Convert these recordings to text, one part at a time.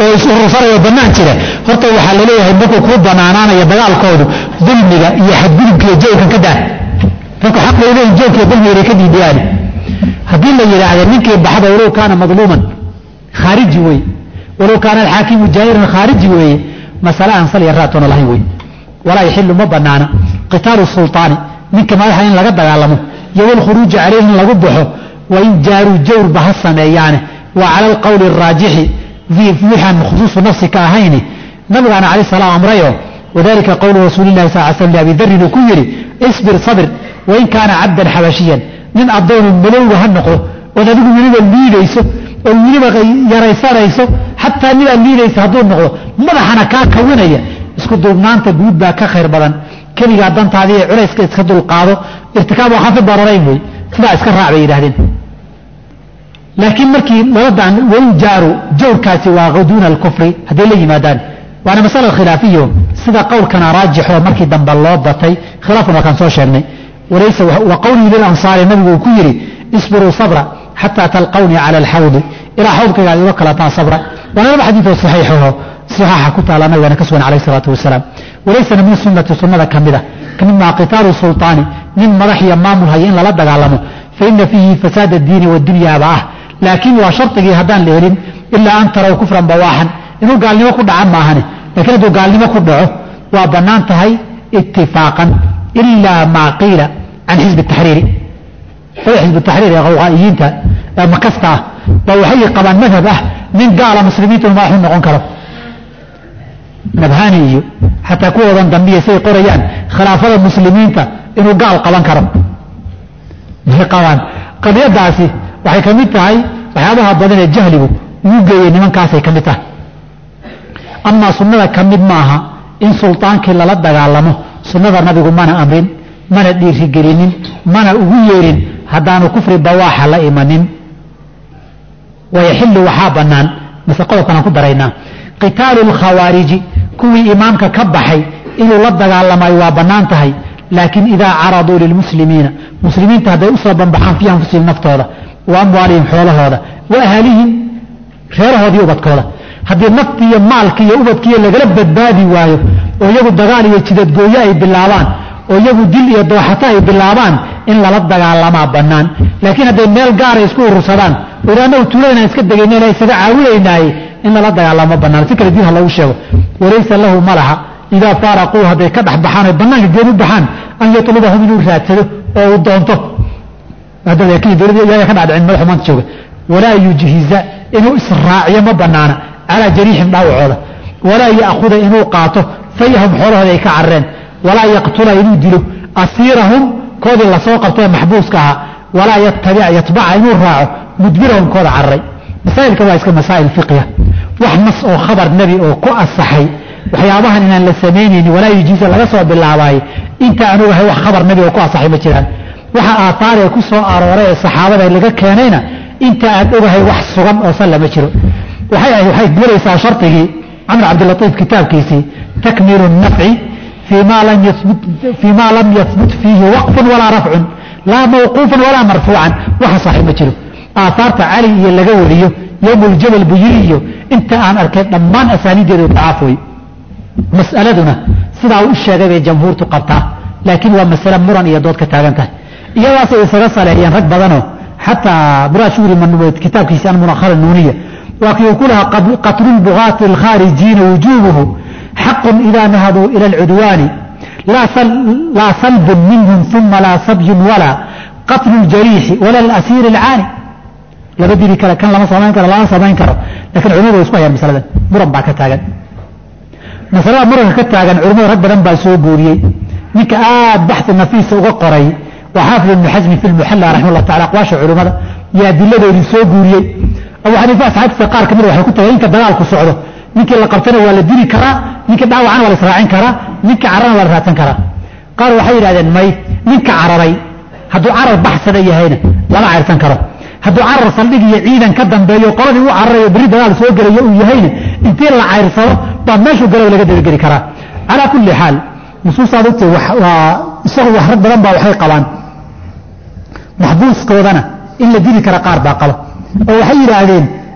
oo is-urursanaya bannaan jira horta waxaa laleeyahay markuu kuu banaanaanaya dagaalkoodu dulmiga iyo xadgudubka iyo jawrkan ka daa dadku xaq bay leeyihin jawrka iyo dulmiga inay ka diidiyaan haddii la yidhaahdo ninkii baxda walow kaana madluuman khaariji wey walow kaana alxaakimu jaahiran khaariji weeye masale aan sal iyo raatoona lahayn wey walaa yaxilu ma banaana qitaalu sulطaani ninka madaxa in laga dagaalamo iyo walkhuruuji calayhi in lagu baxo wain jaaruu jawrba ha sameeyaane wa cala alqowli araajixi wixaan khusuusu nafsi ka ahayni nabigaana calaih salaam amrayo wadalika qowlu rasuuli lahi sal l slam liabi darin uu ku yidhi isbir sabir wain kaana cabdan xabashiyan nin addoonu madowga ha noqdo ood adigu weliba liidayso oo weliba yaraysanayso xataa midaad liidaysa hadduu noqdo madaxana kaa kawinaya isku duubnaanta guud baa ka khayr badan keligaa dantaadii ee culayska iska dulqaado irtikaabu khafi dararayn wey sidaa iska raac bay yidhahdeen laakiin markii labadan wain jaaru jawrkaasi waa duuna alkufri hadday la yimaadaan waana masala khilaafiyo sida qowlkana raajix oo markii dambe loo batay khilaafkan waa kaan soo sheegnay walaysa wa qowlihi lilansaari nabigu uu ku yidhi isbiruu sabra xataa talqawnii cala alxawdi ilaa xawdkayga ad iga kalataan sabra waana laba xadiidoo saxiixaho saxaaxa ku taala nabigana ka sugan calayh isalaatu wasalaam walaysana min sunnati sunnada ka mida ka mid maa qitaalu sulطaani nin madax iyo maamul haya in lala dagaalamo faina fiihi fasaad addiini waddunyaaba ah laakiin waa shardigii haddaan la helin ilaa an taraw kufran bawaaxan inuu gaalnimo ku dhaca maahane lakiin hadduu gaalnimo ku dhaco waa bannaan tahay itifaaqan ilaa maa qiila can xisbi taxriiri oda xisbu taxriir ee qawqaa'iyiinta ee makasta ah baa waxay qabaan madhab ah nin gaala muslimiintu inu madaxu noqon karo nabhani iyo xataa kuwoodan dambiya say qorayaan khilaafada muslimiinta inuu gaal qaban karo may qabaan qadiyadaasi waxay ka mid tahay waxyaabaha badan ee jahligu ugu geeyey nimankaasay ka mid tahay amaa sunnada ka mid maaha in sultaankii lala dagaalamo sunnada nabigu mana amrin mana dhiirigelinin mana ugu yeerin haddaanu kufri bawaaxa la imanin wayaxilu waxaa bannaan mase qodobkan aan ku daraynaa qitaalu lkhawaariji kuwii imaamka ka baxay inuu la dagaalamayo waa bannaan tahay laakiin idaa caraduu lilmuslimiina muslimiinta hadday usoo banbaxaan fii anfusihim naftooda wa amwaalihim xoolahooda wa ahlihim reerahoodii ubadkooda haddii naftii iyo maalkii iyo ubadkiiyo lagala badbaadi waayo oo iyagu dagaal iyo jidadgooyo ay bilaabaan oo iyagu dil iyo dooxato ay bilaabaan in lala dagaalamaa bannaan laakiin hadday meel gaara isku urursadaan or annagu tuuladana iska degaynana isaga caawinaynaaye in lala dagaalamo bannaan si kale diin ha loogu sheego walaysa lahu malaha idaa faaraquu hadday ka dhex baxaan oy bannaanka geen u baxaan an yatlubahum inuu raadsado oo uu doonto dowlada ka dhadhicin madaxu maanta jooga walaa yujhiza inuu israaciyo ma banaana calaa jariixim dhaawacooda walaa ya'khuda inuu qaato fayahum xoolahooda ay ka carareen walaa yaqtula inuu dilo asiirahum koodii lasoo qabtay maxbuuska ahaa walaa yatbaca inuu raaco mudbirahum kooda cararay masaa'ilka waa iska masaa'il fiqhiya wax nas oo khabar nebi oo ku asaxay waxyaabahan inaan la samaynayni walaa yujiiza laga soo bilaabaaye inta aan ogahay wax khabar nebi oo ku asaxay ma jiraan waxa aaaar ee ku soo arooray ee saxaabada laga keenayna inta aan ogahay wax sugan oo salla ma jiro waxay gelaysaa shardigii camr cabdilaiif kitaabkiisii takmilu nafci fii ma lam yahbut fiihi waqfun walaa rafcun laa mawquufan walaa marfuucan waxa saxiib ma jiro aaaarta cali iyo laga wariyo yowmuljabal buyiri iyo inta aan arkay dhammaan asaaniideedu dacaaf wey mas'aladuna sidaa u sheegay bay jamhuurtu qabtaa laakiin waa masale muran iyo dood ka taagan tahay iyadaasay isaga saleeyeen rag badanoo xataa muraad shugri kitaabkiisi almunakhara nuuniya waa kii uu ku lahaa qatlu lbugaati alkhaarijiina wujuubuhu xaqun idaa nahaduu ila alcudwaani laa salbun minhum uma laa sabyun walaa qatlu ljariixi wala alasiiri alcaani laba dili kale kan lama samayn karo lama samayn karo lakiin culimadu way isku hayaan masaladan muran baa ka taagan masalada muranka ka taagan culimadu rag badan baa soo guuriyey ninka aad baxi nafiisa uga qoray waa xaafid ibnu xasmi fi lmuxalla raxima llah tacala aqwaasha culimmada iyo adiladoodii soo guuriyey abu xaniifa asxaabtiisa qaar kamida waxay ku tageen inka dagaalku socdo ninkii la qabtana waa la dili karaa ninkii dhaawacana waa la israacin karaa ninkii cararana waa la raadsan karaa qaar waxay yidhahdeen may ninka cararay hadduu carar baxsada yahayna lama cayrsan karo hadduu carar saldhig iyo ciidan ka dambeeyo qoladii u cararayo berri dagaal soo gelayo uu yahayna intii la cayrsado baa meeshuu galo laga dabageli karaa calaa kulli xaal nusuustaad ogtay waa isagu wax rag badan baa waxay qabaan maxbuuskoodana in la dili kara qaar baa qaba oo waxay yidhaahdeen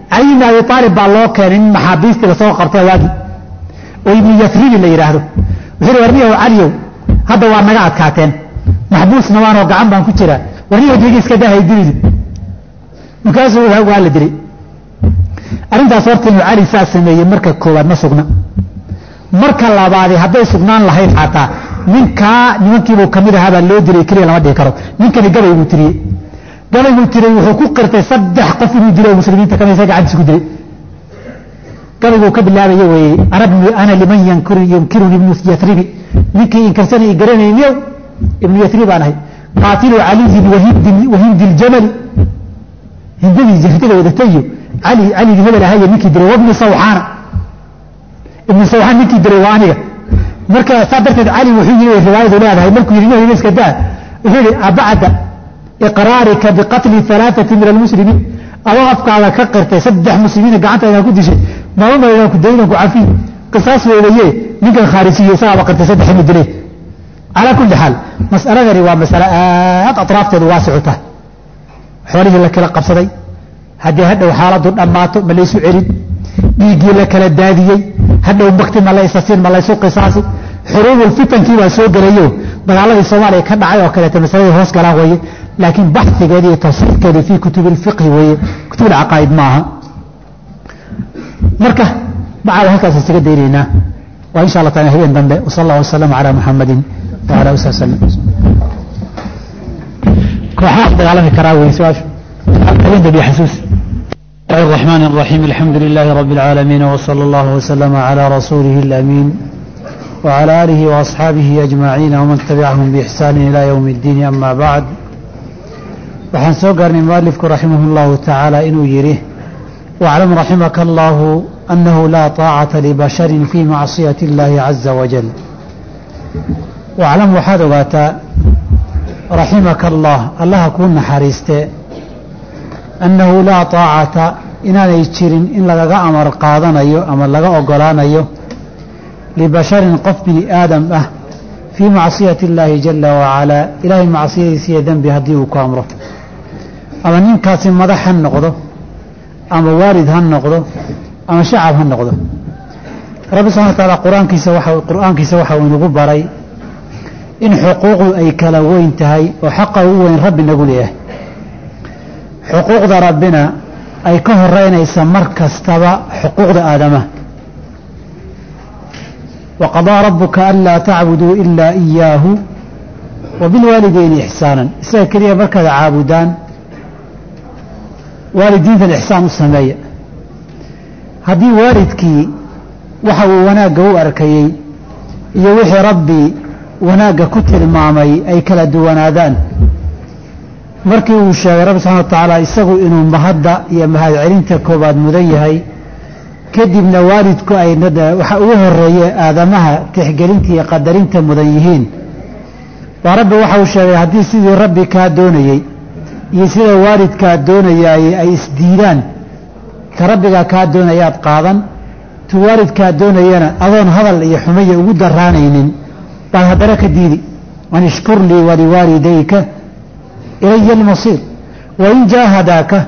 cali ibni abi aalib baa loo keenay in maxaabiistii lasoo qabta waagi oo ibnu yasribi la yidhaahdo wuxuu hi warniyahow caliyow hadda waa naga adkaateen maxbuusna waanoo gacan baan ku jiraa warniyahow diga iska daahay dilidi markaasuu waa la dilay arrintaas horta inuu cali saa sameeyey marka koowaad ma sugna marka labaadi hadday sugnaan lahayd xataa ninkaa nimankiibuu kamid ahaa baa loo dilay keliya lama dhihi karo ninkani gabay buu tiriyey gabay buu tiriyey wuxuu ku qirtay saddex qof inuu dilo muslimiinta kamid isa gacantiisa ku dilay gabayguu ka bilaabaya weeye ana liman yunkiruni ibnu yasribi ninkii inkarsana i garanayniyow ibnu yasrib baan ahay qaatilu caliyin wahindi ljamali hindadii jirtada wadatayo cali caligii hebel ahaye ninkii dilay wabni sawxaana ibnu sawxaan ninkii dilay waa aniga marka saa darteed cali wuxuu yii riwaayadu leedahay markuu yidhi nabiga iska daa wuxuu yihi abacda iqraarika biqatli alaaati min almuslimiin adoo afkaada ka qirtay saddex muslimiina gacantaada ku dishay maamamaydan ku daydan ku cafiy qisaas weedaye ninkan khaarisiye isagaaba qirtay saddex inu dilay calaa kulli xaal mas'aladani waa masale aad atraafteedu waasicu tahay xoolihii la kala qabsaday haddii hadhow xaaladu dhammaato ma laysu celin dhiiggii la kala daadiyey hadhow bakti ma laysasin ma laysu qisaasi xuruubul fitankii baa soo gelayo dagaaladii soomaaliya ka dhacay oo kaleeto masaladii hoos galaan weeye laakiin baxigeedi iyo tafsiirkeedu fii kutubi lfiqhi weeye kutub alcaqaa'id ma aha marka bacada halkaas isaga daynaynaa waa insha allah taala habeen dambe wasala allah wasalama calaa muxamadin wala ali salam kooxaha dagaalami karaa wey su-aashu habeen dambe xasuus الرحمن الرحيم الحمد لله رب العالمين وصلى الله وسلم على رسوله الأمين وعلى آله وأصحابه أجمعين ومن تبعهم بإحسان إلى يوم الدين أما بعد waxaan soo gaarnay mualifku raximah اllahu tacaala inuu yidhi waclam raximaka allahu annahu laa طaacata libasharin fii macsiyati اllahi caza wajal waclam waxaad ogaataa raximaka allah allaha kuu naxariiste annahu laa طaacata inaanay jirin in lagaga amar qaadanayo ama laga ogolaanayo libasharin qof bini aadam ah fii macsiyati اllaahi jala wacalaa ilaahay macsiyadiisa iyo dembi haddii uu ku amro ama ninkaasi madax ha noqdo ama waalid ha noqdo ama shacab ha noqdo rabbi subxana wa taala qur-aankiisa waxa qur-aankiisa waxa uu inagu baray in xuquuqdu ay kala weyn tahay oo xaqa ugu weyn rabbi nagu leeyahay xuquuqda rabbina ay ka horeynaysa mar kastaba xuquuqda aadamaha waqadaa rabuka anlaa tacbuduu ilaa iyaahu wa bilwaalideyni ixsaanan isaga keliya markaad caabudaan waalidiintan ixsaan u sameeya haddii waalidkii waxa uu wanaagga u arkayey iyo wixii rabbi wanaagga ku tilmaamay ay kala duwanaadaan markii uu sheegay rabbi subxana wa tacaala isagu inuu mahadda iyo mahadcelinta koobaad mudan yahay kadibna waalidku ay waxa ugu horeeye aadamaha tixgelinta iyo qadarinta mudan yihiin baa rabbi waxa uu sheegay haddii sidii rabbi kaa doonayey iyo sida waalidkaa doonayaay ay isdiidaan ka rabbigaa kaa doonayaad qaadan tu waalidkaa doonayana adoon hadal iyo xumaya ugu daraanaynin baad haddana ka diidi an ishkur lii waliwaalidayka ilaya almasiir wain jaahadaaka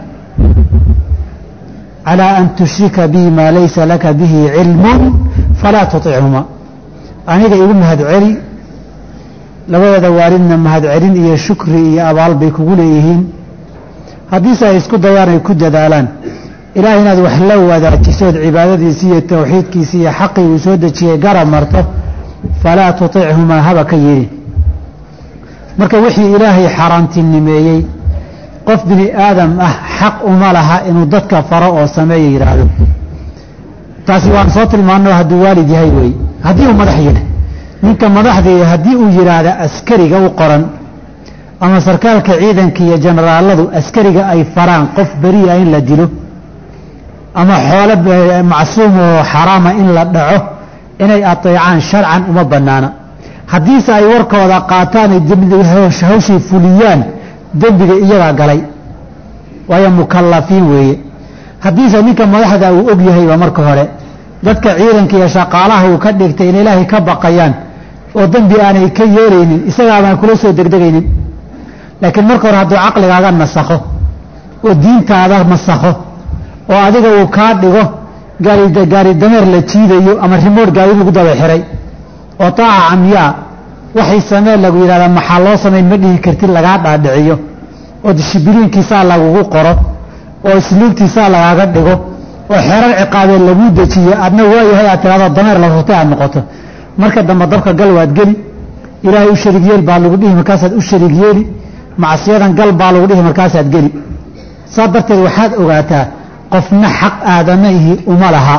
calaa an tushrika bii maa laysa laka bihi cilmun falaa tuطichuma aniga igu mahadceli labadeeda waalidna mahadcelin iyo shukri iyo abaal bay kugu leeyihiin haddiise ay isku dayaan ay ku dadaalaan ilaah inaad wax la wadaajisood cibaadadiisi iyo towxiidkiisi iyo xaqii uu soo dejiyey garab marto falaa tuطichumaa haba ka yidhi marka wixii ilaahay xaaraantinimeeyey qof bini aadam ah xaq uma laha inuu dadka faro oo sameeya yidhaahdo taasi waan soo tilmaano hadduu waalid yahay weeye haddii uu madax yidhi ninka madaxdii haddii uu yidhaahda askariga u qoran ama sarkaalka ciidanka iyo jenaraaladu askariga ay faraan qof beriya in la dilo ama xoolo macsuum oo xaraama in la dhaco inay ateecaan sharcan uma bannaana haddiise ay warkooda qaataan ay hawshii fuliyaan dembiga iyagaa galay waayo mukallafiin weeye haddiise ninka madaxda uu og yahayba marka hore dadka ciidanka iyo shaqaalaha uu ka dhigtay in ilaahay ka baqayaan oo dembi aanay ka yeelaynin isagaabaan kula soo degdegaynin laakiin marka hore hadduu caqligaaga nasakho oo diintaada masakho oo adiga uu kaa dhigo gaari dameer la jiidayo ama rimood gaari lagu daba xiray oo taaca camyaa waxay samee lagu yidhahdaa maxaa loo samayn ma dhihi kartid lagaa dhaadhiciyo oo dishibiliinkiisaa lagugu qoro oo isluubtiisaa lagaaga dhigo oo xerar ciqaabee laguu dejiyo adna waayahay aad tirahdo dameer la rurtay aad noqoto marka dambe dabka gal waad geli ilaahay u shariig yeel baa lagu dhihi markaasaad u shariig yeeli macsiyadan gal baa lagu dhihi markaasaad geli saa darteed waxaad ogaataa qofna xaq aadamaihi uma laha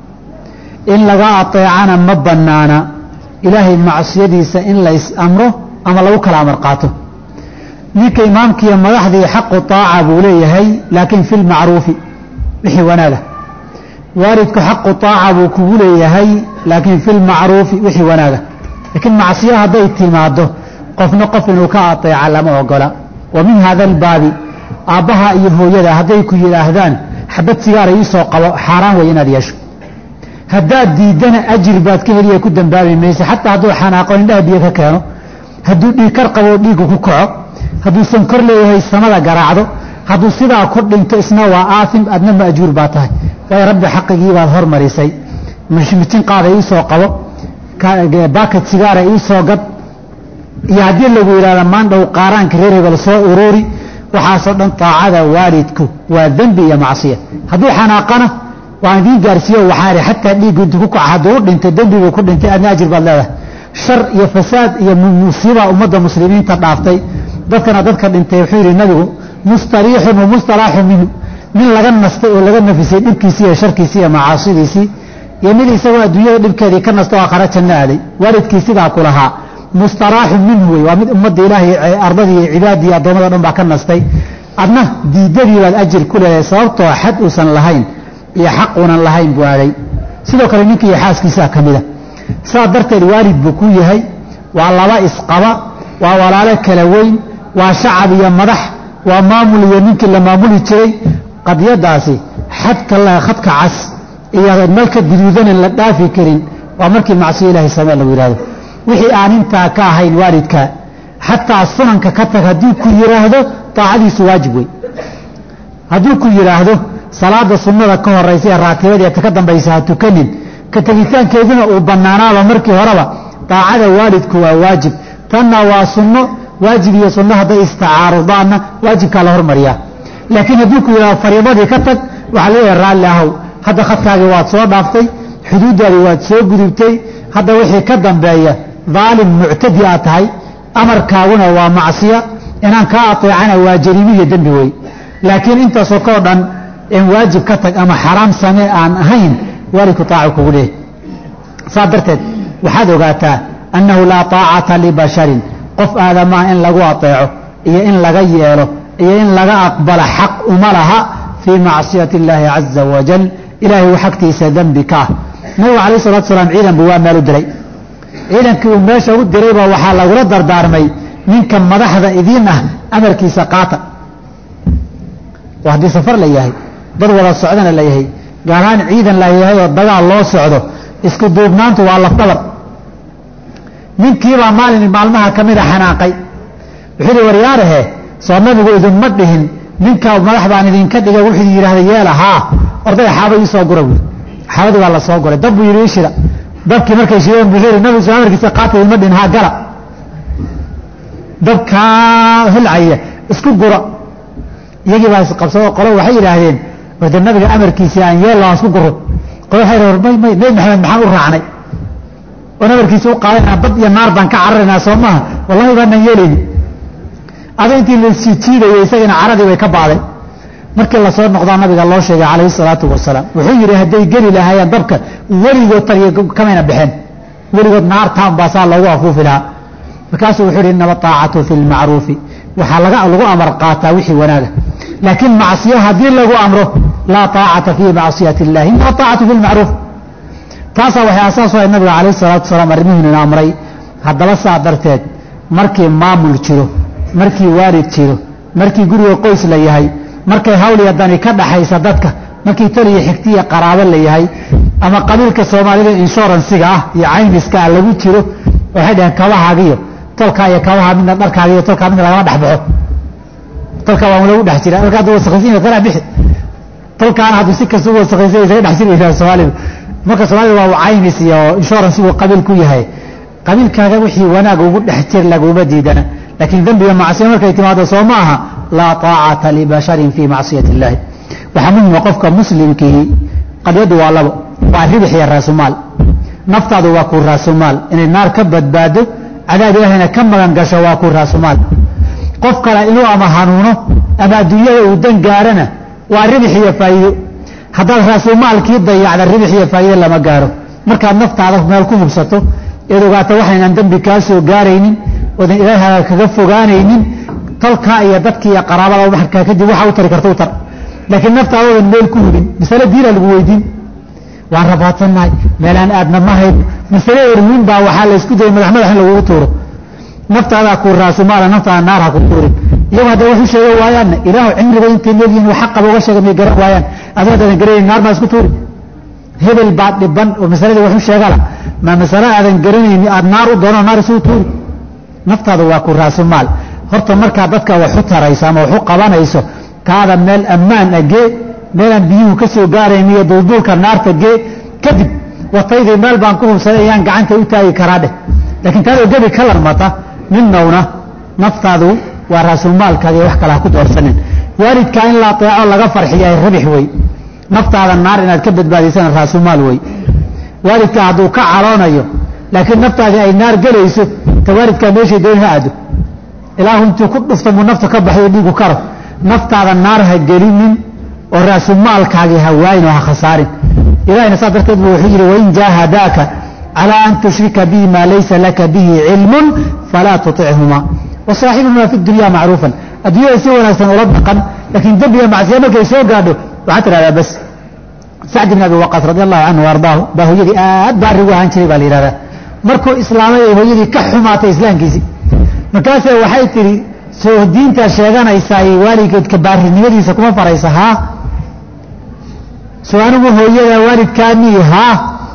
in laga ateecana ma bannaana ilaahay macsiyadiisa in la is-amro ama lagu kala amar qaato ninka imaamkiiyo madaxdii xaqu taaca buu leeyahay laakiin fi lmacruufi wixii wanaaga waalidku xaqu taaca buu kugu leeyahay laakiin fi lmacruufi wixii wanaaga laakiin macsiyo hadday timaado qofna qof inuu ka ateeca lama ogola wa min hada albaabi aabbaha iyo hooyada hadday ku yidhaahdaan xabad sigaara iisoo qabo xaaraan way inaad yeesho haddaad diiddana ajir baad ka heliya ku dambaabi maysa xataa hadduu xanaaqo indhaha biyo ka keeno hadduu dhiig kar qabo dhiiggu ku kaco hadduu sankor leeyahay samada garaacdo hadduu sidaa ku dhinto isna waa aaim adna maajuur baa tahay waayo rabbi xaqigii baad hormarisay mijin qaada iisoo qabo baakad sigaara iisoo gad iyo haddii lagu yidhahda maandhow qaaraanka reer hebel soo ururi waxaasoo dhan taacada waalidku waa dembi iyo macsiya hadduu xanaaqana waan idiin gaarsiiyo waxaa ihi xataa dhiiggu intu ku kaca hadduu u dhintay dembiguu ku dhintay adna ajir baad leedahay shar iyo fasaad iyo musiiba ummadda muslimiinta dhaaftay dadkana dadka dhintay wuxuu yidhi nabigu mustariixun wa mustalaaxu minhu nin laga nastay oo laga nafisay dhibkiisii iyo sharkiisii iyo macaasidiisii iyo mid isagoo adduunyada dhibkeedii ka nasto aakhara janno aaday waalidkii sidaa ku lahaa mustaraaxu minhu wey waa mid ummadda ilaahay ardadii iyo cibaadii addoommada dhan baa ka nastay adna diidadii baad ajir ku leedahay sababtoo xad uusan lahayn iyo xaq uunan lahayn buu aaday sidoo kale ninka iyo xaaskiisaa ka mida saa darteed waalid buu ku yahay waa laba isqaba waa walaalo kala weyn waa shacab iyo madax waa maamul iyo ninkii la maamuli jiray qadiyadaasi xadka khadka cas iyo malka guduudanan la dhaafi karin waa markii macsiyo ilaahay samee lagu yidhahdo wixii aan intaa ka ahayn waalidka xataa sunanka ka tag hadduu ku yidhaahdo taacadiisu waajib wey hadduu ku yidhaahdo salaada sunnada ka horaysa ee raatibadii ta ka dambaysa ha tukanin ka tegitaankeeduna uu bannaanaaba markii horeba daacada waalidku waa waajib tanna waa sunno waajib iyo sunno hadday istacaarudaanna waajibkaa la hormariyaa laakiin hadduu ku yidhahdo fariidadii ka tag waxaa leeyahay raalli ahow hadda khadkaagii waad soo dhaaftay xuduuddaadii waad soo gudubtay hadda wixii ka dambeeya daalim muctadi aad tahay amarkaaguna waa macsiya inaan kaa ateecana waa jariimi iyo dembi wey laakiin intaasoo kao dhan in waajib ka tag ama xaraam samee aan ahayn waalidku taacu kugu leehay saa darteed waxaad ogaataa annahu laa taacata libasharin qof aadamaa in lagu ateeco iyo in laga yeelo iyo in laga aqbala xaq uma laha fii macsiyati illaahi caza wajal ilaahay xagtiisa dembi ka ah nabigu calayh salatu salaam ciidan buu waa meel u diray ciidankii uu meesha u dirayba waxaa lagula dardaarmay ninka madaxda idiin ah amarkiisa qaata oo haddii safar la yahay dad wada socdana la yahay gaar ahaan ciidan la yahay oo dagaal loo socdo isku duubnaantu waa lafdabar ninkiibaa maalin maalmaha ka mida xanaaqay wuxuu yihi waryaarahe soo nabigu idinma dhihin ninka madax baan idinka dhigay wuxuu yidhahda yeela haa ordaya xaaba ii soo gura buui xaabadii baa la soo guray dab buu yidhi ii shida dabkii markay shideen buu yidhi nabigu soo amarkiisa qaata idinma dhihin haa gala dabkaa hilcaya isku gura iyagii baa isqabsadoo qolo waxay yidhaahdeen wade nabiga amarkiisii aan yeel aan isku guro qolo waxay yidhahdeen may may nebi maxamed maxaan u raacnay oon amarkiisa u qaadanaa bad iyo naar baan ka cararaynaa soo maaha wallahi baanaan yeelayni ada intii la jiijiidayay isagana caradii bay ka baaday markii lasoo noqdaa nabiga loo sheegay calayhi salaatu wasalaam wuxuu yidhi hadday geli lahaayeen dabka weligood taliya kamayna baxeen weligood naartaan baa saa loogu afuufi lahaa markaasuu wuxuu yidhi inama taacatu fi lmacruufi waxaa laga lagu amar qaataa wixii wanaaga laakiin macsiyo haddii lagu amro laa taacata fii macsiyati illahi inama taacatu fi lmacruuf taasaa waxay asaas u ahayd nabiga calayhi salaatu wasalaam arrimihiinuna amray haddaba saa darteed markii maamul jiro markii waalid jiro markii guriga qoys la yahay markay hawliya dani ka dhaxaysa dadka markii taliya xigtiya qaraabo la yahay ama qabiilka soomaalida inshuransiga ah iyo caymiska ah lagu jiro waxay dhaheen kabahaagiyo tolkaa iyo kabaha midna dharkaaga iyo tolkaa midna lagama dhexbaxo tolkaa waa lagu dhex jira marka hadda wasakhisin kana bixi tolkaana hadduu si kasta u wasaqaysa isaga dhex jiri yidhaha soomaalida marka soomaalida waa caymis iyo insurance uu qabiil ku yahay qabiilkaaga wixii wanaag ugu dhex jir laguma diidana laakiin dembiga macsiya markay timaado soo ma aha laa taacata libasharin fii macsiyati illaahi waxaa muhima qofka muslimkii qadyadu waa labo waa ribix iyo raasumaal naftaadu waa ku raasumaal inay naar ka badbaado cadaab ilaahayna ka magan gasho waa ku raasumaal qof kale inuu ama hanuuno ama adduunyada uu dan gaarana waa ribix iyo faa'iido haddaad raasumaalkii dayacda ribix iyo faa'iido lama gaaro markaad naftaada meel ku hubsato eed ogaato waxaynaan dembi kaa soo gaaraynin oodan ilaahaaga kaga fogaanaynin tolkaa iyo dadkii iyo qaraabada markaa kadib waxa u tari karta u tar laakiin naftaadoodan meel ku hubin masale diina lagu weydiin waan rabaadsannahay meelaan aadna ma hayno masale erwiin baa waxaa laysku dayay madax madax in lagugu tuuro naftaadaa ku raasumaala naftaada naar ha ku tuurin iyagu hadday wax u sheega waayaanna ilaahu cimriga intay leeyihin wax xaqaba uga sheega may garan waayaan adoo haddaadan garanayn naar baa isku tuuri hebel baa dhiban oo masaladii wax u sheegala ma masale aadan garanayni aad naar u doono naar isugu tuuri naftaada waa ku raasumaal horta markaa dadka wax u tarayso ama wax u qabanayso taada meel ammaan a gee meelaan biyuhu ka soo gaarayn iyo dulduulka naarta gee kadib wataydii meel baan ku hubsaday ayaan gacanta u taagi karaa dheh laakiin taadoo gebi ka larmata ninnowna naftaadu waa raasulmaalkaadi wax kale ha ku doorsanin waalidkaa in la ateeco laga farxiya rabix wey naftaada naar inaad ka badbaadaysana raasumaal wey waalidkaa hadduu ka caloonayo laakiin naftaadii ay naar gelayso ta waalidkaa meeshay dooni ha aado ilaahu intuu ku dhufta muu nafta ka baxayo dhiigu karo naftaada naar ha gelinin oo raasumaalkaagii ha waayin oo ha khasaarin ilahina saas darteed bu wuxuu yidhi wain jaahadaaka calaa an tushrika bihi maa laysa laka bihi cilmun falaa tuطichuma wasaaxibuhuma fi dunya macruufan adduunyada si wanaagsan ula dhaqan laakiin dembiga macsiya markay soo gaadho waxaa tidhahdaa bas sacd bn abi waqaas radi allahu canhu ardaahu baa hooyadii aad baa arigu ahaan jiray baa la yihahdaa markuu islaamay ay hooyadii ka xumaatay islaamkiisii markaase waxay tidhi soo diintaa sheeganaysaa waalidkeedka baarinimadiisa kuma faraysa haa soo anigu hooyada waalidkaanii haa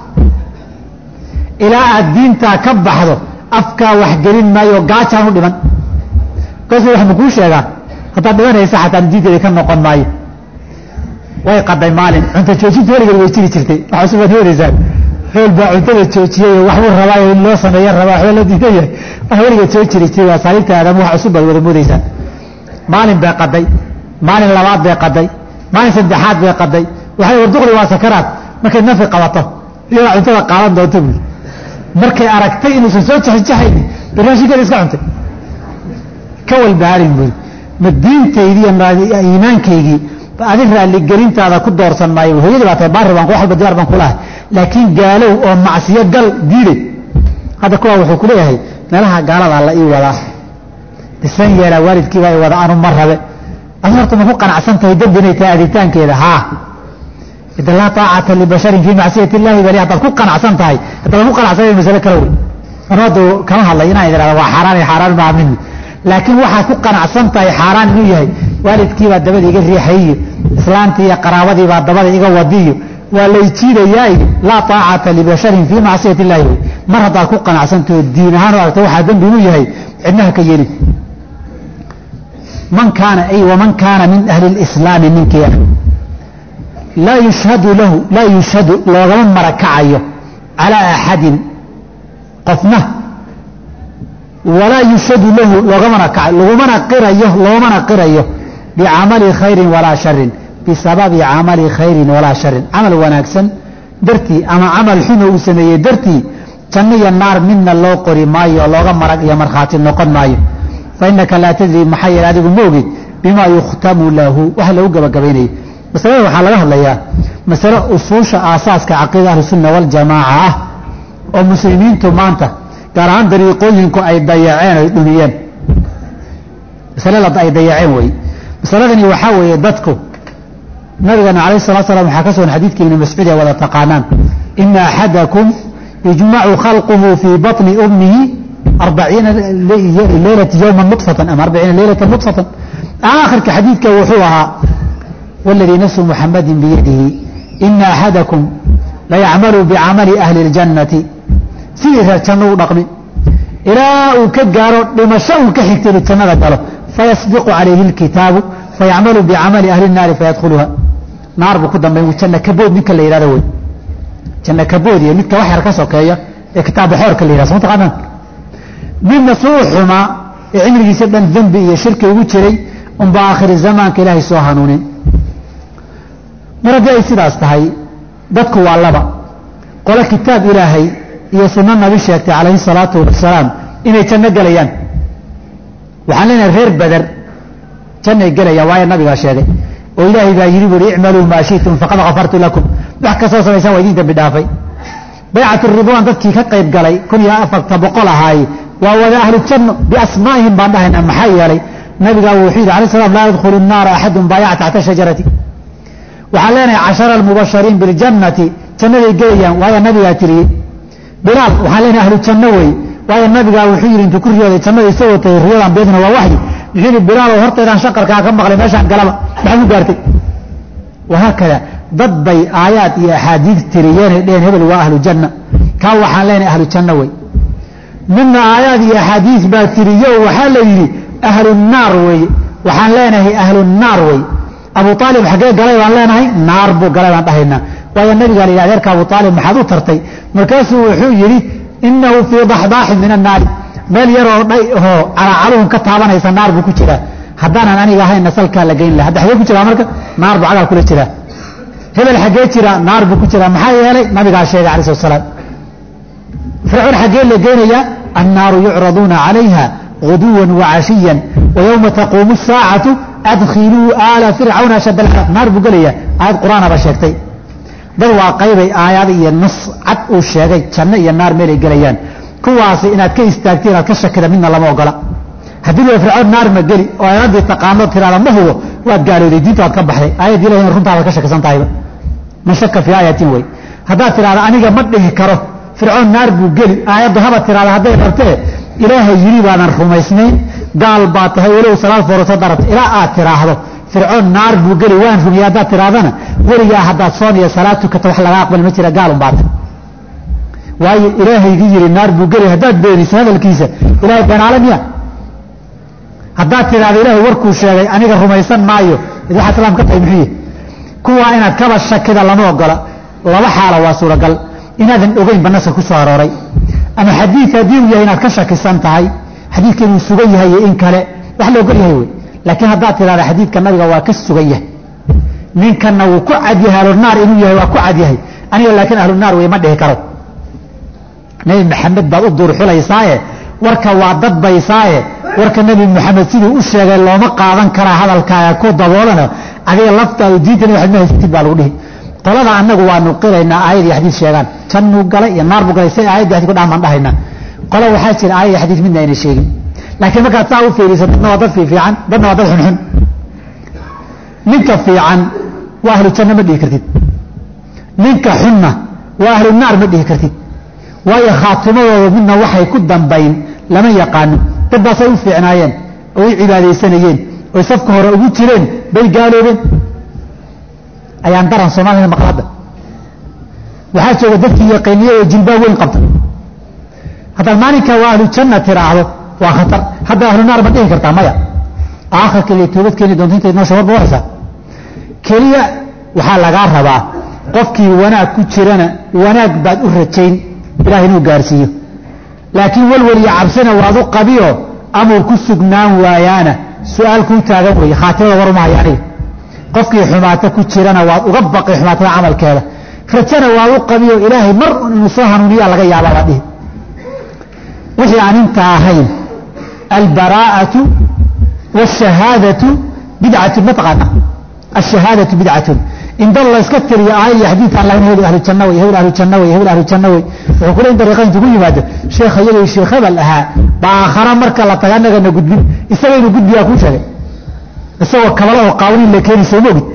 ilaa aad diintaa ka baxdo afkaa wax gelin maayo gaajaan u dhiman markaasu wax makuu sheegaa haddaad dhimanaysa xataa diinteeda ka noqon maayo way qaday maalin cunto joojinta weligeed way jiri jirtay waxaa subaad helaysaa xool baa cuntada joojiyey waxbuu rabaayo in loo sameeya rabaa waxba la diidan yahay wax weligeed soo jiri jiray waa saaliibta aadama wax cusub baad wada moodaysaan maalin bay qaday maalin labaad bay qaday maalin saddexaad bay qaday waxay warduqli waa sakaraad markay nafi qabato iyadaa cuntada qaadan doonta buuli markay aragtay inuusan soo jaxjaxayni baraashinkeeda iska cuntay ka walbaarin buuli ma diintaydii iyo iimaankaygii adin raalligelintaada ku doorsan maayo hooyadii baa tahay baari baan wax walba diyaar baan kulahay laakiin gaalow oo macsiyo gal diiday hadda kuwaa wuxuu ku leeyahay meelaha gaaladaa la ii wadaa isan yeelaa waalidkiibaa i wada anu ma rabe adi horta ma ku qanacsan tahay dembi inay tahay aditaankeeda haa ida laa taacata libasharin fii macsiyati illahi bali haddaad ku qanacsan tahay haddaan ku qanacsan masale kale wey anu hadda kama hadlay inaan idhahda waa xaaraan iyo xaaraan maa mini laakiin waxaad ku qanacsan tahay xaaraan inuu yahay waalidkiibaa dabada iga riixayiyo islaantii iyo qaraabadiibaa dabada iga wadiyo waa layjiidayaa laa taacata libasharin fii macsiyati illahi wey mar haddaad ku qanacsantaho diin ahaan u aragta waxaa dembi inuu yahay cidnaha ka yeelin man kaana ay waman kaana min ahli lislaami ninkii ah laa yushhadu lahu laa yushhadu loogama marakacayo calaa axadin qofna walaa yushhadu lahu loogamana kaca lagumana qirayo loomana qirayo bicamali khayrin walaa sharin bisababi camali khayrin walaa sharin camal wanaagsan dartii ama camal xuno uu sameeyey dartii janno iyo naar midna loo qori maayo looga marag iyo markhaati noqon maayo fa inaka laa tadri maxaa yeele adigu ma ogid bimaa yukhtamu lahu wax lagu gabagabaynayo masalada waxaa laga hadlayaa masale usuusha aasaaska caqiida ahlusunna waljamaaca ah oo muslimiintu maanta gaar ahaan dariiqooyinku ay dayaceen ay dhumiyeen masale ay dayaceen wey masaladani waxaa weeye dadku nabigana alayh salatu slam waxaa ka sugan xadiidka ibni mascuud ee wada taqaanaan ina axadakum yujmacu khalquhu fii baطni ummihi arbaciina leylata yowma nudfatan ama arbaciina leylata nudfatan aakhirka xadiidka wuxuu ahaa waladii nafsu muxamadin biyadihi ina axadakum layacmalu bicamali ahli اljannati sidii reer janno u dhaqmi ilaa uu ka gaaro dhimasho uu ka xigtay inuu jannada galo fayasbiqu calayhi اlkitaabu fayacmalu bicamali ahli الnaari fayadkhuluha naar buu ku dambayn janna kabood ninka la yidhahdo wey janna kabood iyo midka wax yar ka sokeeya ee kitaaba xoorka la yidhahdo soo taqaanaan midna suu xumaa ee cimrigiisa dhan dembi iyo shirki ugu jiray unbaa aakhiri zamaanka ilaahay soo hanuunin mar haddii ay sidaas tahay dadku waa laba qole kitaab ilaahay iyo sunno nabi sheegtay calayhi salaatu wasalaam inay janno gelayaan waxaan leenahay reer beder jannay gelayaan waayo nabigaa sheegay oo ilaahay baa yidhi buuri icmaluu maa shi'tum faqad kafartu lakum wax kastoo samaysaan waa idin dambi dhaafay baycatu ridwaan dadkii ka qayb galay kun iyo afarta boqol ahaaye waa wada ahlu janno biasmaa'ihim baan dhahaynaa maxaa yeelay nabigaa wuxuu yidhi alay slam laa yadkhulu nnaara axadun baayaca taxta shajarati waxaan leenahay cashara almubashariin biljannati jannaday gelayaan waayo nabigaa tiriyey bilaal waxaan leenahay ahlu janno wey waayo nabigaa wuxuu yidhi intuu ku riyooday jannada isagoo tagay riyadan beedna waa waxyi wuxuu yidhi bilaalow hortaydaan shaqarkaa ka maqlay meeshaan galaba maxaad u gaartay wahaakada dad bay aayaad iyo axaadiid tiriyeenay dheheen hebel waa ahlu janna kaa waxaan leenahay ahlu janno wey midna aayaad iyo axaadiis baa tiriyo waxaa la yidhi ahlu naar weeye waxaan leenahay ahlu naar wey abu aalib xaggee galay baan leenahay naar buu galay baan dhahaynaa waayo nabigaa la yidhi adeerka abu aalib maxaad u tartay markaasuu wuxuu yidhi inahu fii daxdaaxin min annaari meel yaroo dhay oo calaacaluhun ka taabanaysa naar buu ku jiraa haddaanan aniga ahaynna salkaa la geyn laha hadda xaggee ku jiraa marka naar buu cagaa kula jiraa hebel xaggee jira naar buu ku jiraa maxaa yeelay nabigaa sheegay alai slat slaam fircoon xaggee la geynayaa annaaru yucraduuna calayha guduwan wacashiyan wayowma taquumu saacatu adkhiluu aala fircawna ashad alcadaab naar buu gelayaa aayad qur-aanaba sheegtay dad waa qaybay aayad iyo nas cad uu sheegay janno iyo naar meelay gelayaan kuwaasi inaad ka istaagti inaad ka shakida midna lama ogola haddii la fircoon naar ma geli oo aayaddii taqaano tiraada ma hubo waad gaalooday diinta waad ka baxday aayaddi ilahi runtaadaad ka shakisan tahayba man shaka fii aayatin wey haddaad tidhahda aniga ma dhihi karo fircoon naar buu geli aayaddu haba tiraada hadday rabtee ilaahay yidhi baadan rumaysnayn gaal baad tahay walow salaad foorasoo darabta ilaa aad tiraahdo fircoon naar buu geli waan rumiyey haddaad tirahdana weligaa haddaad soon iyo salaad tukato wax laga aqbali ma jira gaalun baata waayo ilaahaygii yidhi naar buu geli haddaad beeniso hadalkiisa ilahay beenaale miya haddaad tidhahdo ilaahay warkuu sheegay aniga rumaysan maayo id waxaa islaam ka tahay muxuuye kuwaa inaad kaba shakida lama ogola laba xaalo waa suuragal inaadan ogeynba naska ku soo arooray ama xadiid haddii uu yahay inaad ka shakisan tahay xadiidka inuu sugan yahay iyo in kale wax la ogol yahay wey laakiin haddaad tidhahda xadiidka nabiga waa ka sugan yahay ninkanna wuu ku cadyahay ahlunaar inuu yahay waa ku cadyahay aniga laakiin ahlunaar wey ma dhihi karo nebi maxamed baad u duurxulaysaaye warka waa dadbaysaaye warka nebi maxamed siduu u sheegay looma qaadan karaa hadalkaaga ku daboolana adiga laftaadu diintani waxaad ma haysatid baa lagu dhihi qolada annagu waanu qiraynaa aayad iyo xadiid sheegaan jannuu galay iyo naar buu galay say aayad iyo xadiid ku dhahan baan dhahaynaa qola waxaa jira aayad iyo xadiid midna ayna sheegin laakiin markaad saa u fiiriso dadna waa dad fiifiican dadna waa dad xunxun ninka fiican waa ahlu janno ma dhihi kartid ninka xunna waa ahlu naar ma dhihi kartid waayo khaatimadooda midna waxay ku dambayn lama yaqaano dad baasay u fiicnaayeen oo u cibaadaysanayeen oy safka hore ugu jireen bay gaaloobeen ayaan daran soomaalida maqlada waxaa jooga dadkii yaqiiniye oo jilbaab weyn qabta haddaad maalinka waa ahlu janna tiraahdo waa khatar hadda ahlu naar ma dhihi kartaa maya aakhirka ilay toobad keeni doonto intayd noo shabar booraysaa keliya waxaa lagaa rabaa qofkii wanaag ku jirana wanaag baad u rajayn ilaah inuu gaarsiiyo laakiin welwel iyo cabsina waad u qabiyo amuu ku sugnaan waayaana su-aal kuu taagan weeye khaatimada war uma haya aniga qofkii xumaata ku jirana waad uga baqi xumaatada camalkeeda rajana waad u qabiyo ilaahay mar inuu soo hanuuniyaa laga yaabaa baad dhihi wixii aan inta ahayn albaraa'atu wاshahaadatu bidcatun mataqaana ashahaadatu bidcatun in dad la iska tiriyo aayad iyo xadiid aan lahayn hebel ahlu janno wey hebel ahlu janno wey hebel ahlu janno wey wuxuu kule in dariiqa intu ku yimaado sheekha iyadoo sheekh hebel ahaa baa aakhara marka la taga annagana gudbin isaga inuu gudbiyaa kuu sheegay isagoo kabala oo qaawaniin la keeni sooma ogid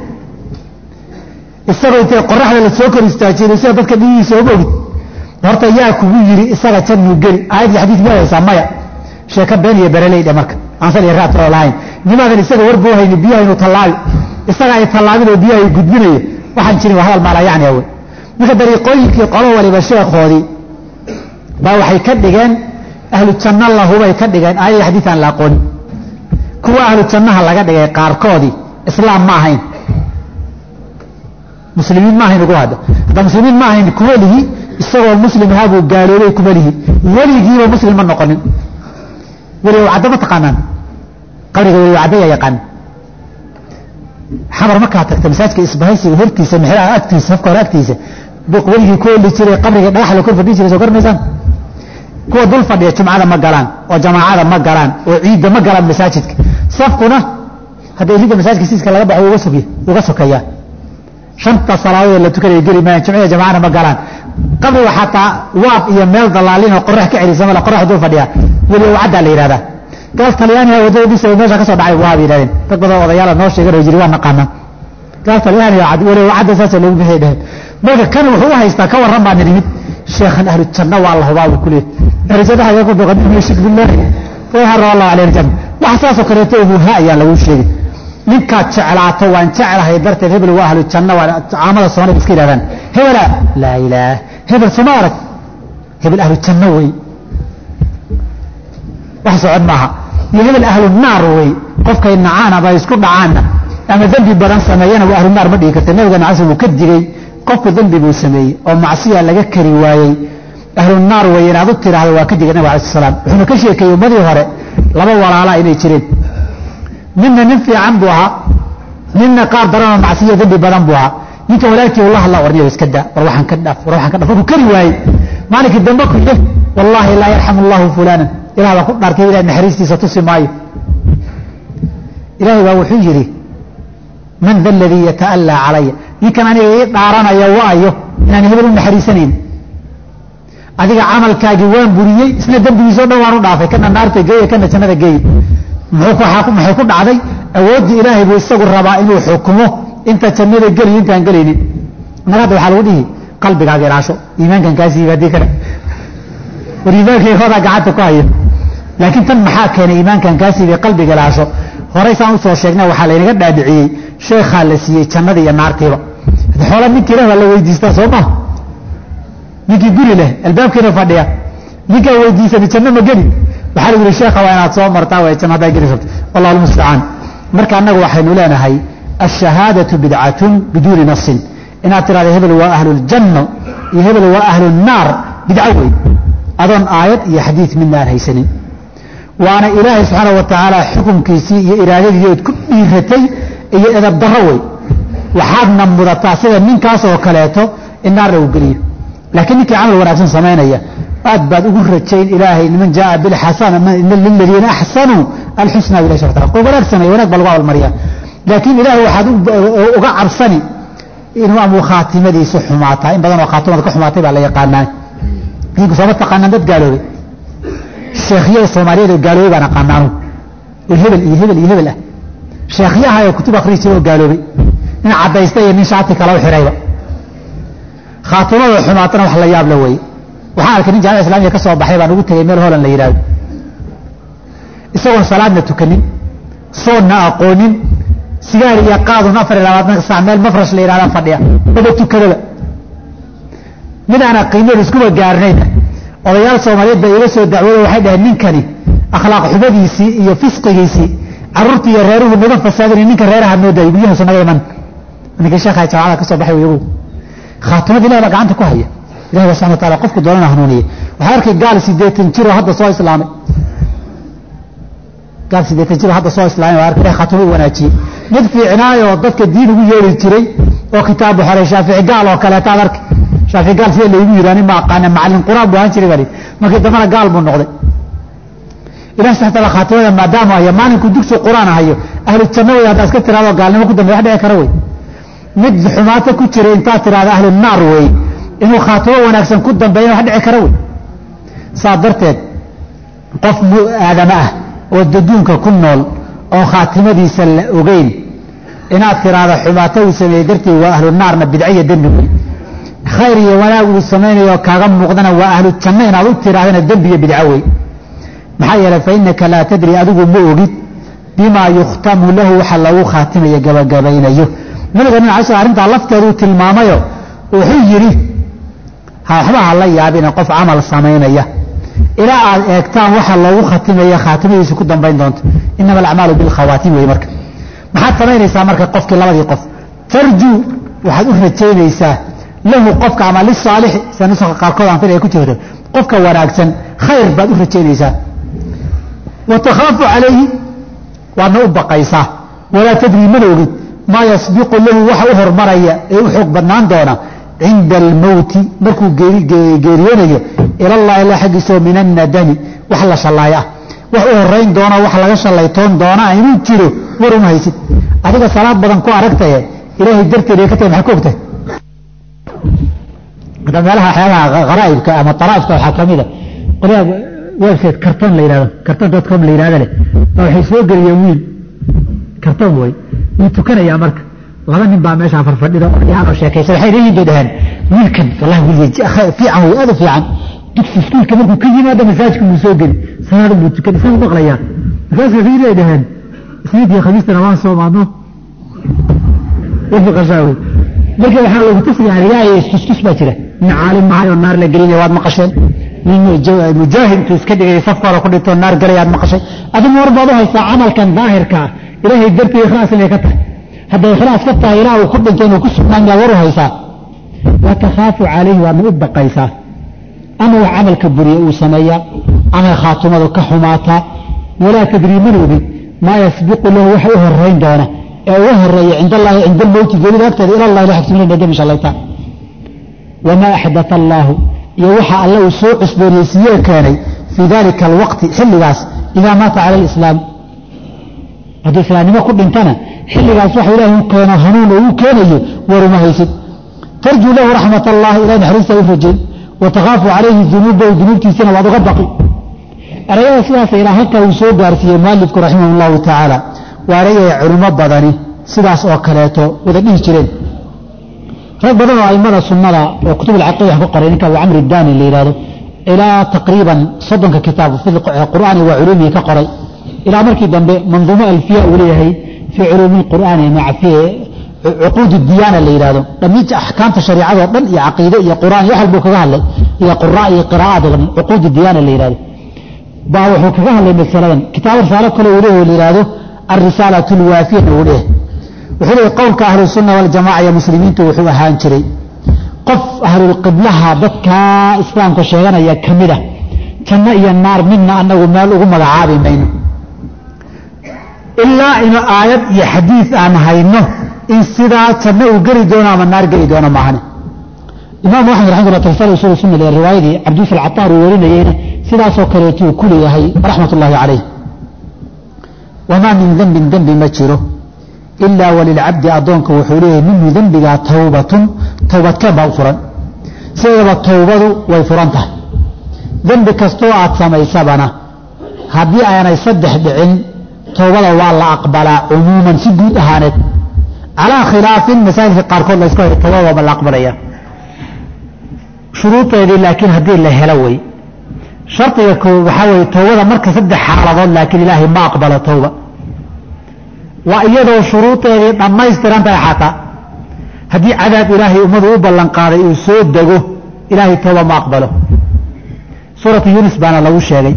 isagoo intay qoraxda la soo kor istaajiyay sida dadka dhigihiisa sooma ogid horta yaa kugu yidhi isaga jannuu geli aayad iyo xadiid ma haysaa maya sheeka been iyo bereleydhe marka aansal iyo raatoo lahayn nimaadan isaga warbuu hayni biyaha inuu tallaabi isaga ay tallaabin oo biyaha ay gudbinayo waxaan jirin waa hadal maala yacni awe marka dariiqooyinkii qolo waliba sheekhoodii baa waxay ka dhigeen ahlu janno lahubay ka dhigeen aayad iyo xadiid aan la aqoonin kuwa ahlu jannaha laga dhigay qaarkoodii islaam ma ahayn muslimiin ma ahayn ugu hadda hadda muslimiin ma ahayn kuma lihi isagoo muslim ahaa buu gaaloobay kuma lihi weligiiba muslim ma noqonin weliga caddo ma taqaanaan qabriga weliga caddo yaa yaqaan xamar markaa tagta masaajka isbahaysiga hortiisa mexraha agtiisa safka hore agtiisa weligii ku oli jiray qabriga dhagax la kor fadhiyi jiray soo garanaysaan kuwa dul fadhiya jumcada ma galaan oo jamaacada ma galaan oo ciidda ma galaan masaajidka safkuna hadda ilida masaajidka siiska laga baxo uga soky uga sokeeyaa shanta salaadood la tukanaya geli maayan jumcada jamaacana ma galaan qabriga xataa waab iyo meel dalaalin oo qorax ka celisa male qorax dul fadhiya weli caddaa la yidhahdaa gaal talyaaniga wadadadiisa meesha ka soo dhacay waa bay yidhahdeen dad badan odayaala noo sheegan oo jiri waa naqaanaa gaal talyaaniga weli cadda saasa loogu bixi dhaheen marka kan wuxuu u haystaa ka warran baan nimid sheekhan ahlu janna waa la hubaa buu ku leeyahy ahlu janna hayaa ku boqon min shirk billahi wa harra allah alayhi janna wax saas oo kaleeto uu ha ayaa lagu sheegay ninkaad jeclaato waan jeclahay darteed hebel waa ahlu janna waa caamada soomaalida iska yidhahdaan hebela laa ilaah hebel soma arag hebel ahlu janno wey wax socod maaha iyo hebel ahlu naar wey qofkay nacaan ama isku dhacaanna ama dembi badan sameeyana waa ahlu naar ma dhigi karta nabiga nacas uu ka digey qofku dembi buu sameeyey oo macsiya laga kari waayey ahlu naar wey inaad u tiraahdo waa ka digay nabig alai slam wuxuuna ka sheekeeyey ummadii hore laba walaalaa inay jireen midna nin fiican buu ahaa midna qaar daranoo macsiya dembi badan buu ahaa ninka walaalkii ula hadla warniyo iska da war waxaan ka dhaaf war waxaan ka dhaaf markuu kari waayey maalinkii dambe ku yeh wallaahi laa yarxamu allahu fulaanan ilah baa ku dhaartay ilahay naxariistiisa tusi maayo ilaahay baa wuxuu yidhi man da aladii yata'allaa calaya ninkan aniga ii dhaaranaya waayo inaan hebel u naxariisanayn adiga camalkaagii waan buriyey isna dembigiisao dhan waan u dhaafay kana naarta geeye kana jannada geeye maxay ku dhacday awooddii ilaahay buu isagu rabaa inuu xukumo inta jannada geliyo intaan gelaynin mar hadda waxaa lagu dhihi qalbigaaga ilaasho iimaankan kaa siiba haddii kale war iimaankaygodaa gacanta ku haya laakiin tan maxaa keenay iimaankan kaa siibay qalbiga ilaasho horey saan usoo sheegna waxaa laynaga dhaadhiciyey sheekhaa la siiyey jannada iyo naartiiba xoola ninkii leh baa la weydiistaa soo maha ninkii guri leh albaabkiina fadhiya ninkaa weydiisani janno ma geli waxaa lagu yihi sheekha waa inaad soo martaa way janno haddaa geli rabto wallahu almustacaan marka annagu waxaynu leenahay ashahaadatu bidcatun biduuni nasin inaad tirahda hebel waa ahluljanno iyo hebel waa ahlunaar bidco wey adoon aayad iyo xadiid midna aan haysanin waana ilaahay subxaana wa tacaala xukunkiisii iyo iraadadii ood ku dhiiratay iyo edab darro wey waxaadna mudataa sida ninkaas oo kaleeto in naar lagu geliyo laakiin ninkii camal wanaagsan samaynaya aad baad ugu rajayn ilaahay man jaaa bilxasana liladiina axsanuu alxusna bilah subxana tala qof wanaag sameeye wanaag baa lagu abaalmariyaa laakiin ilaahay waxaad uga cabsani inuu amuu khaatimadiisu xumaataa in badan oo khaatimada ka xumaatay baa la yaqaanaa idinku sooma taqaanaan dad gaaloobay sheekhyada soomaaliyeed oo gaaloobay baan aqaanaanu oo hebel iyo hebel iyo hebel ah sheekhyaha ee kutub akhrii jira oo gaaloobay nin caddaysta iyo nin shaati kala u xihayba khaatimada xumaatana wax la yaab la weeye waxaan arkay nin jaamica islamiya ka soo baxay baan ugu tegey meel holan la yidhahdo isagoon salaadna tukanin soonna aqoonin sigaar iyo qaadun afar iyo labaatanka sac meel mafrash la yidhahdaa fadhiya daba tukadaba mid aan qiimada iskuba gaarnayna odayaal soomaaliyeed baa iga soo dacwooda waxay dhaheen ninkani akhlaaq xumadiisii iyo fisqigiisii carruurtii iyo reeruhu naga fasaadinay ninka reeraha noo daayay guryahasu naga iman ninkii sheekha jaamacada ka soo baxay iyagu khaatimada ilahi baa gacanta ku haya ilahi baa subxana wa taala qofku doonana hanuuniye waxaa arkay gaal sideetan jiroo hadda soo islaamay gaal sideetan jiroo hadda soo islaamay waa arkay ilahi khaatimo u wanaajiyey mid fiicnaayoo dadka diin ugu yeeri jiray oo kitaabu xoray shaafici gaal oo kaleeta ad arkay shaafici gaal sida laygu yidhi ma aqaana macallin quraan buu ahaan jiray baa markii dambana gaal buu noqday ilahi subxana taala khaatimada maadaama hayo maalinkuu dugsi quraan hayo ahlu janno wey haddaa iska tiraado gaalnimo ku dambeya wax dhici kara wey mid xumaato ku jira intaad tiraahda ahlu naar wey inuu khaatimo wanaagsan ku dambeeya wax dhici kara wey saa darteed qof aadama ah oo daduunka ku nool oo khaatimadiisa la ogeyn inaad tiraahda xumaato uu sameeyey dartii waa ahlu naarna bidciya dembi wey khayr iyo wanaag uu samaynayo kaaga muuqdana waa ahlu janno inaad u tirahdana dembi iyo bidco wey maxaa yeelay fa innaka laa tadri adigu ma ogid bimaa yukhtamu lahu waxa lagu khaatimaya gabagabaynayo nabiga nin cala arrintaa lafteeduu tilmaamayo wuxuu yidhi waxba ha la yaabina qof camal samaynaya ilaa aad eegtaan waxa loogu khatimaya khaatimadiisu ku dambayn doonto inama alacmaalu bilkhawaatim wey marka maxaad samaynaysaa marka qofkii labadii qof tarjuu waxaad u rajaynaysaa lahu qofka ama lisaalixi sida nuska qaarkood aan fil ay ku jirto qofka wanaagsan khayr baad u rajaynaysaa wa takhaafu calayhi waadna u baqaysaa walaa tadrii mana ogid maa yasbiqu lahu waxa u hormaraya ee u xoog badnaan doona cinda almowti markuu geeriyoonayo ilallahi alla xaggiisao min annadami wax la shallaay ah wax u horayn doona wax laga shallaytoon doona inuu jiro war uma haysid adiga salaad badan ku aragtaye ilaahay darteed ka tahay maxaa ku ogtahay hadda meelaha waxyaabaha haraa'ibka ama taraa'ifka waxaa ka mid a qolyaha website karton la yidhahdo karton dot com la yidhahdo leh baa waxay soo geliyeen wiil karton way wuu tukanayaa marka laba nin baa meeshaa farfadhida yaanoo sheekaysa waxay leeyihin bay dhaheen wiilkan wallahi wiil fiican wey aad u fiican dugsi iskuulka markuu ka yimaado masaajka wuu soo geli salaada buu tukan isagu maqlayaa markaas waxay leey dhaheen isniid iyo khamiistana waan soomaadno wafaqashaa wey marka waxaa lagu tusaya riyaaya iskuskus baa jira nin caalim mahay oo naar la gelinaya waad maqasheen nin mujaahid intuu iska dhigay safka hore ku dhintoo naar galayaad maqashay adigu war baad u haysaa camalkan daahirka ah ilaahay dartii ikhlaas inay ka tahay hadday ikhlaas ka tahay ilaah uu ku dhinto inuu ku sugnaan yaa war u haysaa wa takhaafu calayhi waadna u baqaysaa ama wax camalka buriye uu sameeyaa ama khaatumadu ka xumaataa walaa tadrii man ogin maa yasbiqu lahu waxa u horayn doona ee uga horeeya cind allahi cinda almowti geelida agteeda ila allahi la xagsimina dami shalayta wamaa axdaa allaahu iyo waxa alle uu soo cusboonaysiiye keenay fii dalika alwaqti xilligaas idaa maata cala alislaam hadduu islaamnimo ku dhintana xilligaas waxa ilaah u keeno hanuun oo uu keenayo waruma haysid tarjuu lahu raxmat allahi ilahay naxariista u rajayn wa takhaafu calayhi dunuubahu dunuubtiisana waad uga baqi erayada sidaas ilaa halkaa uu soo gaarsiiyey mualifku raximah llahu tacaala waa erayay culimo badani sidaas oo kaleeto wada dhihi jireen rag badan oo aimada sunnada oo kutub alcaqiida wax ku qoray ninka abu camri daani la yidhahdo ilaa taqriiban soddonka kitaab fi qur'aani wa culuumihi ka qoray ilaa markii dambe manduumo alfiya uu leeyahay fii culuumi lqur'aani maca cuquud diyaana la yidhahdo dhammiinta axkaamta shariicadoo dhan iyo caqiide iyo qur'aan iyo wax walbuu kaga hadlay iyo qura iyo qiraa'aad oo dhan cuquud diyaana la yidhahdo baa wuxuu kaga hadlay masaladan kitaab risaalo kale uu leeyahay la yidhahdo alrisaalatu lwaafiyana uu leeyahay wuxuu leeyahy qowlka ahlusunna waljamaca iyo muslimiintu wuxuu ahaan jiray qof ahlulqiblaha dadka islaamka sheeganaya ka mid ah janno iyo naar midna anagu meel ugu magacaabi mayno ilaa inu aayad iyo xadiid aan hayno in sidaa janno uu geli doono ama naar geli doono maahane imaamu axmed raximahullah tafsir usul sunna ee riwaayadii cabdiyusuf alcataar uu warinayeyna sidaasoo kaleetuu ku leeyahay raxmat ullaahi calayh wamaa min dembin dembi ma jiro ilaa walilcabdi addoonka wuxuu leeyahay minhu dembigaa towbatun towbadkeen baa u furan sideedaba towbadu way furan tahay dembi kastoo aad samaysabana haddii aanay saddex dhicin towbada waa la aqbalaa cumuuman si guud ahaaneed calaa khilaafin masaajidka qaarkood layska hay towbada waaba la aqbalaya shuruudeedii laakiin haddii la helo wey shardiga koo waxaa weeye towbada marka saddex xaaladood laakiin ilaahay ma aqbalo towba waa iyadoo shuruudeedii dhammaystiran tahay xataa haddii cadaab ilaahay ummadu u ballanqaaday uu soo dego ilaahay towba ma aqbalo suuratu yunis baana lagu sheegay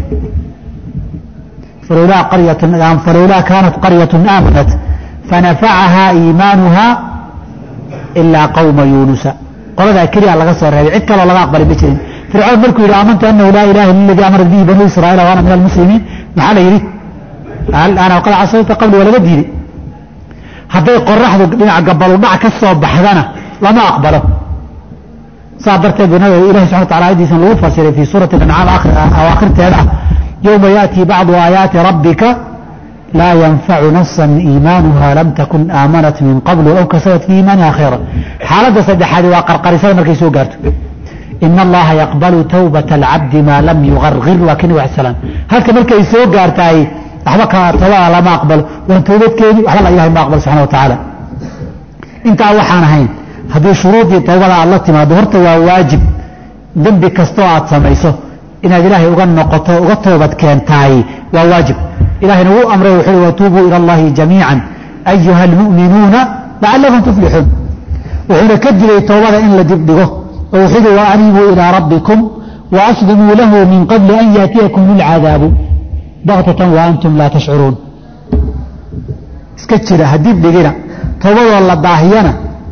falowlaa kaanat qaryatun aamanat fanafacahaa iimaanuha ilaa qawma yuunusa qoladaa keliya laga soo reebay cid kaloo laga aqbalay ma jirin fircoon markuu yidhi aamantu anahu laa ilaha illa aladii amarat bihi banuu israa'iil wa ana min almuslimiin maxaa la yidhi ana qad casayta qabli waa laga diiday hadday qoraxdu dhinaca gabaludhac ka soo baxdana lama aqbalo saa darteed bu nabiga ilahi subxana wataala ayadiisan lagu fasiray fii suurati ancaam awaakhirteeda ah yowma yaatii bacdu aayaati rabbika laa yanfacu nafsan iimaanuha lam takun aamanat min qablu aw kasabat fii iimaaniha khayra xaaladda saddexaadi waa qarqarisada markay soo gaarto in allaha yaqbalu tawbata alcabdi maa lam yugargir waa kii nabig slam halka markay soo gaartaay waxba ka towbada lama aqbalo waan toobadkeeni waxba la ilahay ma aqbalo subxana wa tacaala intaa waxaan ahayn haddii shuruudii towbada aad la timaado horta waa waajib dembi kastoo aad samayso inaad ilaahay uga noqoto uga toobad keentaay waa waajib ilahayna wuu amray wuxuu uhi watuubuu ila allahi jamiica ayuha almu'minuuna lacalakum tuflixuun wuxuuna ka digay towbada in la dibdhigo oo wuxuu yihi wa aniibuu ilaa rabbikum waaslimuu lahu min qabli an yaatiyakum lilcadaabu baktatan wa antum laa tashcuruun iska jira ha dibdhigina towbadoo la daahiyana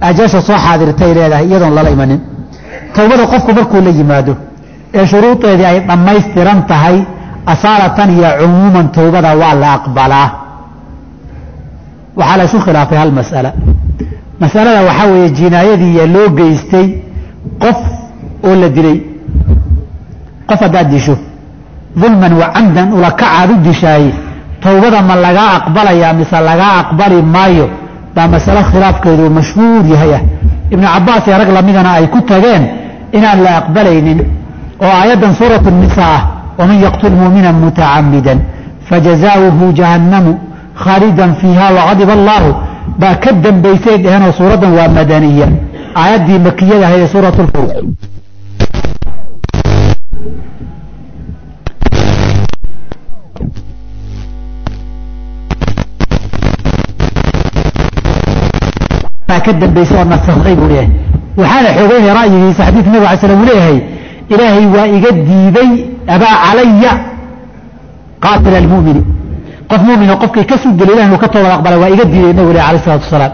ajasha soo xaadirtay leedahay iyadoon lala imanin towbada qofku markuu la yimaado ee shuruudeedii ay dhammaystiran tahay asaalatan iyo cumuuman towbada waa la aqbalaa waxaa la isu khilaafay hal mas'ala masalada waxaa weeye jinaayadiiya loo geystay qof oo la dilay qof haddaad disho dulman wa camdan ulakacaad u dishaaye towbada ma lagaa aqbalayaa mise lagaa aqbali maayo baa masalo khilaafkeedu mashhuur yahay ah ibnu cabaas iyo rag lamidana ay ku tageen inaan la aqbalaynin oo aayaddan suuratu nisaa ah waman yaqtul muumina mutacamidan fajazaauhu jahannamu khaalidan fiiha waqadiba allaahu baa ka dambaysay dheheenoo suuraddan waa madaniya aayaddii makiyada ahayd ee suurat lfur ka dambaysay oo nasakhay buu leeyahay waxaana xoogeynaya ra'yigiisa xadiidka nabig alay slam uu leeyahay ilaahay waa iga diiday abaa calaya qaatila almu'mini qof muumino qofkii ka suu dilo ilahi inuu ka toobad aqbalay waa iga diiday nabigu leh alayh salatu wasalaam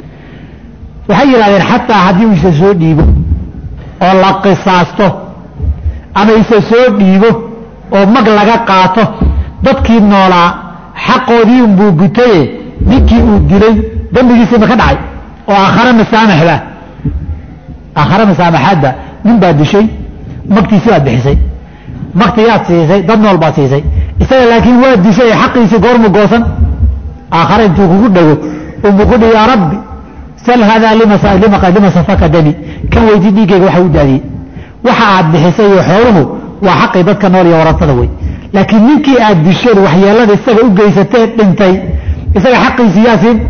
waxay yidhahdeen xataa haddii uu isa soo dhiibo oo la qisaasto ama isa soo dhiibo oo mag laga qaato dadkii noolaa xaqoodii unbuu gutaye ninkii uu dilay dembigiisii ma ka dhacay oo aakhare masaamaxba aakhare masaamaxaadba nin baad dishay magtiisi baad bixisay maktigaad siisay dad nool baad siisay isaga laakiin waa dishay xaqiisii goormu goosan aakhare intuu kugu dhago unbuu ku dhihi yaa rabbi sal haadaa lima safaka dami kan weydii dhiiggayga waxa u daadiyey waxa aad bixisay iyo xooluhu waa xaqii dadka nool iyo warasada wey laakiin ninkii aad disheen waxyeelada isaga u geysatee dhintay isaga xaqiisii yaa siin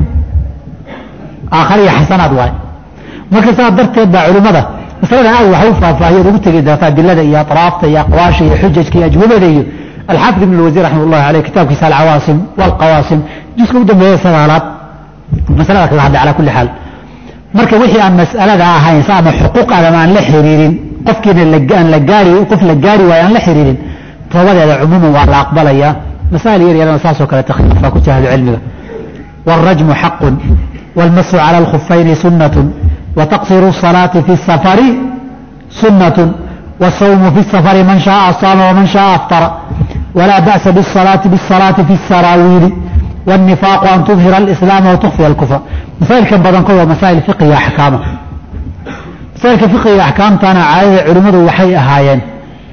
aakhare iyo xasanaad waaye marka saa darteed baa culimmada masalada aad waxa u faahfaahiyood ugu tegi doonta adilada iyo atraafta iyo aqwaasha iyo xujajka iyo ajwabada iyo alxaafid ibn lwasiir raxmat ullahi aleyh kitaabkiisa alcawaasim walqawaasim juska u dambeeya sagaalaad masalada kaga hadlay calaa kulli xaal marka wixii aan mas'alada ahayn sa ama xuquuq aadam aan la xiriirin qofkiina aan la gaari qof la gaari waayo aan la xiriirin toobadeeda cumuuman waa la aqbalayaa masaa'il yar yarana saasoo kale takhliif baa ku jira ahlucilmiga wاlrajmu xaqun wاlmasu calى اlkhufayni sunaة وتقصير الصلاة في السفر سنة والصوم في السفر من شاء صام ومن شاء أفطر ولا بأس بالصلاة بالصلاة في السراويل والنفاق أن تظهر الإسلام وتخفي الكفر مسائل كم بدن قوة مسائل فقهية أحكامه مسائل فقهية أحكام تانا عايز علماء وحي أهايين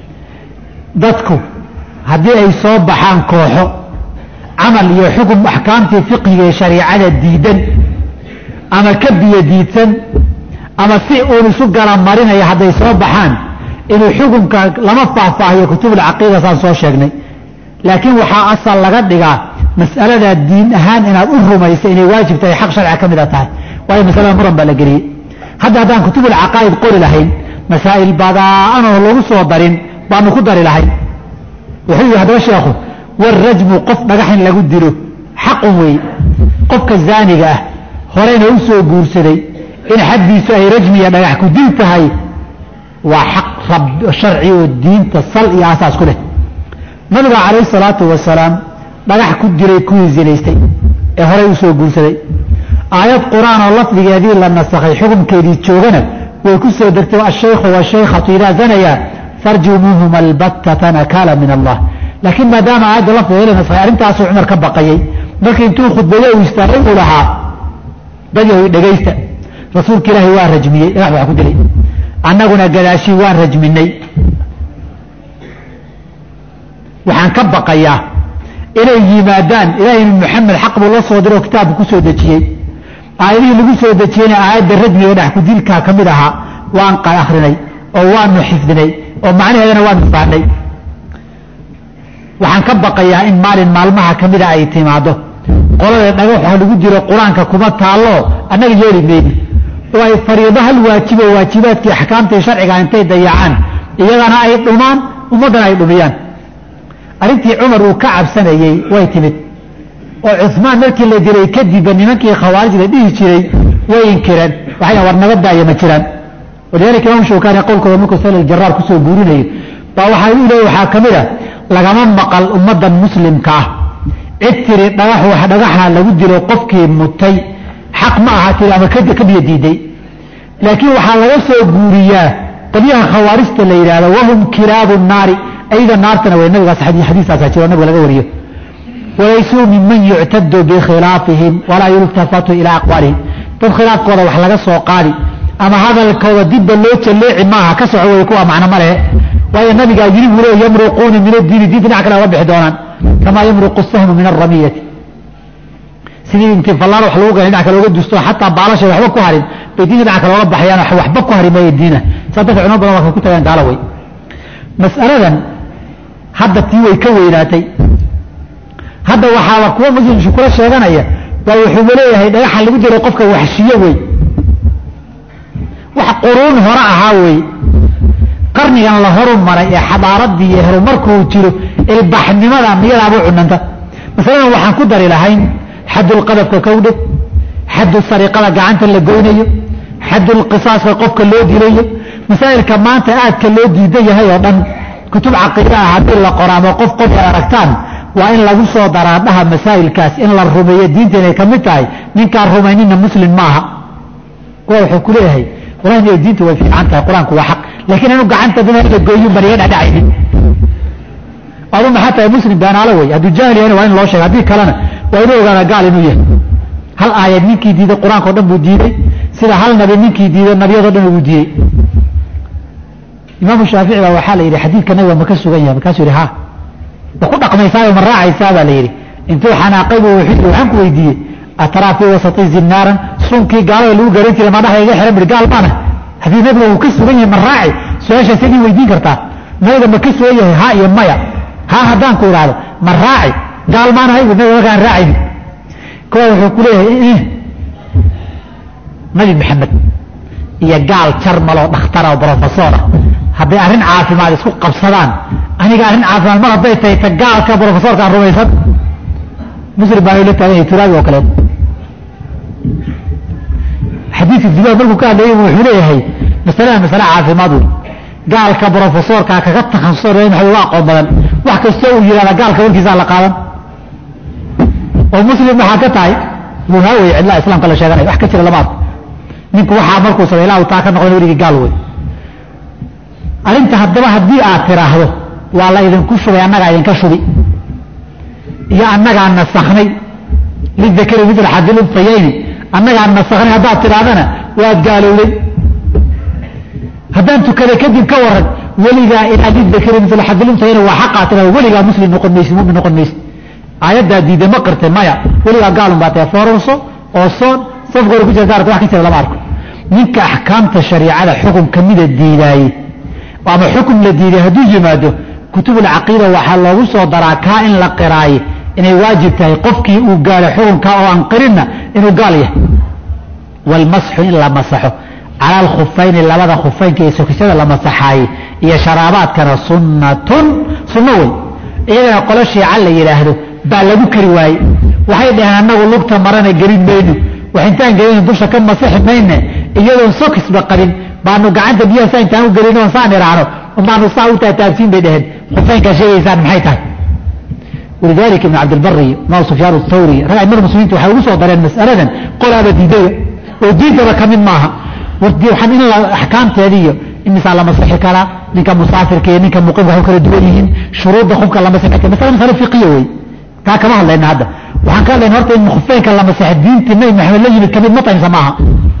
dadku haddii ay soo baxaan kooxo camal iyo xukun axkaamtii fiqiga ee shariicada diidan ama ka biyo diidsan ama si uun isu gala marinaya hadday soo baxaan inuu xukunka lama faahfaahiyo kutubulcaqiida saan soo sheegnay laakiin waxaa asal laga dhigaa mas'aladaa diin ahaan inaad u rumaysa inay waajib tahay xaq sharciga ka mid a tahay waayo masalada muran baa la geliyey hadda haddaan kutubulcaqaa'id qori lahayn masaa'il bada'anoo lagu soo darin baanu ku dari lahayn wuxuu yihi haddaba sheekhu warajmu qof dhagax in lagu dilo xaqun weeye qofka zaaniga ah horeyna u soo guursaday in xaddiisu ay rajmiya dhagax ku dil tahay waa xaq rab sharci oo diinta sal iyo asaas ku leh nabiga calayhi salaatu wasalaam dhagax ku dilay kuwii zinaystay ee horey u soo guursaday aayad qur-aan oo lafdigeedii la nasakhay xukunkeedii joogana way ku soo degtay ashaykhu washaykhatu idaa zanaya farjumuuhuma albattata nakaala min allah laakiin maadaama aayadda lafdigeeda la nasakhay arrintaasuu cumar ka baqayey markii intuu khudbayo uu istaagay uu lahaa dad yahoy dhegaysta rasuulka ilaahay waa rajmiyey dhagax baa ku dilay annaguna gadaashii waan rajminay waxaan ka baqayaa inay yimaadaan ilaahay maxamed xaq buu la soo diroo kitaabka ku soo dejiyey aayadihii lagu soo dejiyeyna aayadda rajmiga dhex ku dilkaa ka mid ahaa waan akhrinay oo waanu xifdinay oo macnaheedana waanu fahnay waxaan ka baqayaa in maalin maalmaha ka mida ay timaado qolada dhagax wax lagu dilo qur-aanka kuma taallo annaga yeeli mayni oo ay fariido hal waajibo waajibaadkii axkaamtii sharciga intay dayacaan iyagana ay dhumaan ummaddana ay dhumiyaan arrintii cumar uu ka cabsanayey way timid oo cumaan markii la dilay kadibba nimankii khawaarij la dhihi jiray way inkireen waxay war nabadaaya ma jiraan walidaalika imaam shawkaani qowlkooda markuu sal jaraar kusoo guurinayo baa waxaa u leey waxaa ka mid a lagama maqal ummaddan muslimka ah cid tiri dhagax wax dhagaxa lagu dilo qofkii mutay xaq ma aha tiri ama ka biyo diiday laakiin waxaa laga soo guuriyaa qolyaha khawaarijta la yidhahdo wahum kilaabu naari ayda naartana way nabigaas xadiistaasa jiro nabiga laga wariyo walaysuu miman yuctadu bikhilaafihim walaa yultafatu ilaa aqwaalihim dad khilaafkooda wax laga soo qaadi ama hadalkooda dibba loo jalleeci maaha ka soco wey kuwa macno ma lehe waayo nabigaa yiri buu le yamruquuna min addiini diinta dhinac kale oga bixi doonaan kamaa yamruqu sahmu min alramiyati sidii intii fallaar wax lagu gala dhinac kale oga dusto xataa baalasha waxba ku harin bay diinta dhinac kale oga baxayaan waxba ku hari maayo diina saa darteed culamo badan waa kay ku tagaan gaalo wey mas'aladan hadda tii way ka weynaatay hadda waxaaba kuwa muslimshu kula sheeganaya waa wuxuuba leeyahay dhagaxa lagu diray qofka waxshiyo wey wax quruun hore ahaa wey qarnigan la horu maray ee xadaaradii iyo horumarkuu jiro ilbaxnimada miyadaaba cunanta masaladan waxaan ku dari lahayn xadulqadafka kowdhe xadu sariqada gacanta la goynayo xadulqisaaska qofka loo dilayo masaa'ilka maanta aadka loo diidan yahay oo dhan kutub caqiida ah haddii la qoraamo qof qof ay aragtaan waa in lagu soo daraa dhaha masaa'ilkaas in la rumeeyo diinta inay ka mid tahay ninkaan rumaynina muslim maaha kuwa wuxuu ku leeyahay wallahi diinta way fiican tahay qur-aanku waa xaq laakiin anu gacanta dina la gooyin baniga dhadhacaynin adu maxaa tahay muslim beenaalo wey hadduu jaahil yahayna waa in loo sheega haddii kalena waa inuu ogaada gaal inuu yahay hal aayad ninkii diiday qur-aanka o dhan buu diiday sida hal nabi ninkii diiday nabiyado dhan uu diidey imaamu shaafici baa waxaa la yidhi xadiidka nabiga ma ka sugan yahay markaasuu yidhi ha ma ku dhaqmaysaa ma raacaysaa baa la yidhi intuu xanaaqay buu wuxuu yidhi waxaan ku weydiiyey ataraa fii wasati zinaaran sunkii gaalada lagu garan jiray ma dhaxa iga xiran bir gaal maana haddii nabiga uu ka sugan yahay ma raaci su-aashaas idin weydiin kartaa nabiga ma ka sugan yahay ha iyo maya ha haddaan ku idhaahdo ma raaci gaal maanahay bu nabiga markaan raacayni kuwa wuxuu ku leeyahay nabi maxamed iyo gaal jarmaloo dhakhtara oo brofesora hadday arrin caafimaad isku qabsadaan aniga arrin caafimaad mar hadday tahay ta gaalka brofesorkaan rumaysan muslim baan la taagan yahay turaabi oo kaleeto xadiidka dibaad markuu ka hadlayay wuxuu leeyahay masalada masale caafimaad wey gaalka brofesorka kaga takhasusay maxay uga aqoon badan wax kastoo uu yidhahda gaalka warkiisaa la qaadan oo muslim waxaa ka tahay buhaa wey cidlaha islaamka la sheeganaya wax ka jira lama arko ninku waxaa markuu samay ilaa uu taa ka noqon weligii gaal wey arrinta haddaba haddii aad tiraahdo waa la idinku shubay annagaa idinka shubi iyo annagaa nasakhnay lidakari midla xadil unfayayni annagaa nasakhnay haddaad tidhaahdana waad gaalowday haddaan tukaday kadib ka waran weligaa ilaa lidakari midla xadil unfayayni waa xaqaa tidhahdo weligaa muslim noqon maysid mumin noqon maysid aayaddaa diiday ma qirtay maya weligaa gaalun baa tahay foorarso oo soon safka hore ku jira gaarka wax ka jira lama arko ninka axkaamta shariicada xukun kamida diidaayey ama xukun la diiday hadduu yimaado kutubulcaqiida waxaa loogu soo daraa kaa in la qiraaye inay waajib tahay qofkii uu gaalo xukunkaa oo aan qirinna inuu gaal yahay walmasxu in la masaxo cala alkhufayni labada khufaynka iyo sokishada la masaxaaye iyo sharaabaadkana sunnatun sunno wey iyagana qolo shiica la yidhaahdo baa lagu kari waaye waxay dhaheen annagu lugta marana gelin mayno wax intaan gelin dusha ka masixi mayne iyadoon sokisba qabin baanu gacanta biyaha saa intaan u gelin oon saan idhaahno baanu saa u taataabsiin bay dhaheen khufaynkaa sheegaysaan maxay tahay walidalika ibn cabdilbari iyo imaam sufyaan athawri rag aimada muslimiinta waxay ugu soo dareen mas'aladan qolaaba diidaya oo diintaba ka mid maaha waxaan in la axkaamteeda iyo imisaa la masixi karaa ninka musaafirka iyo ninka muqimka waxu kala duwan yihiin shuruudda qofka la masixi kara masala masale fiqiya wey taa kama hadlayna hadda waxaan ka hadlayna horta in khufeynka la masixi diintii nabi maxamed la yimid kamid ma tahinsa maaha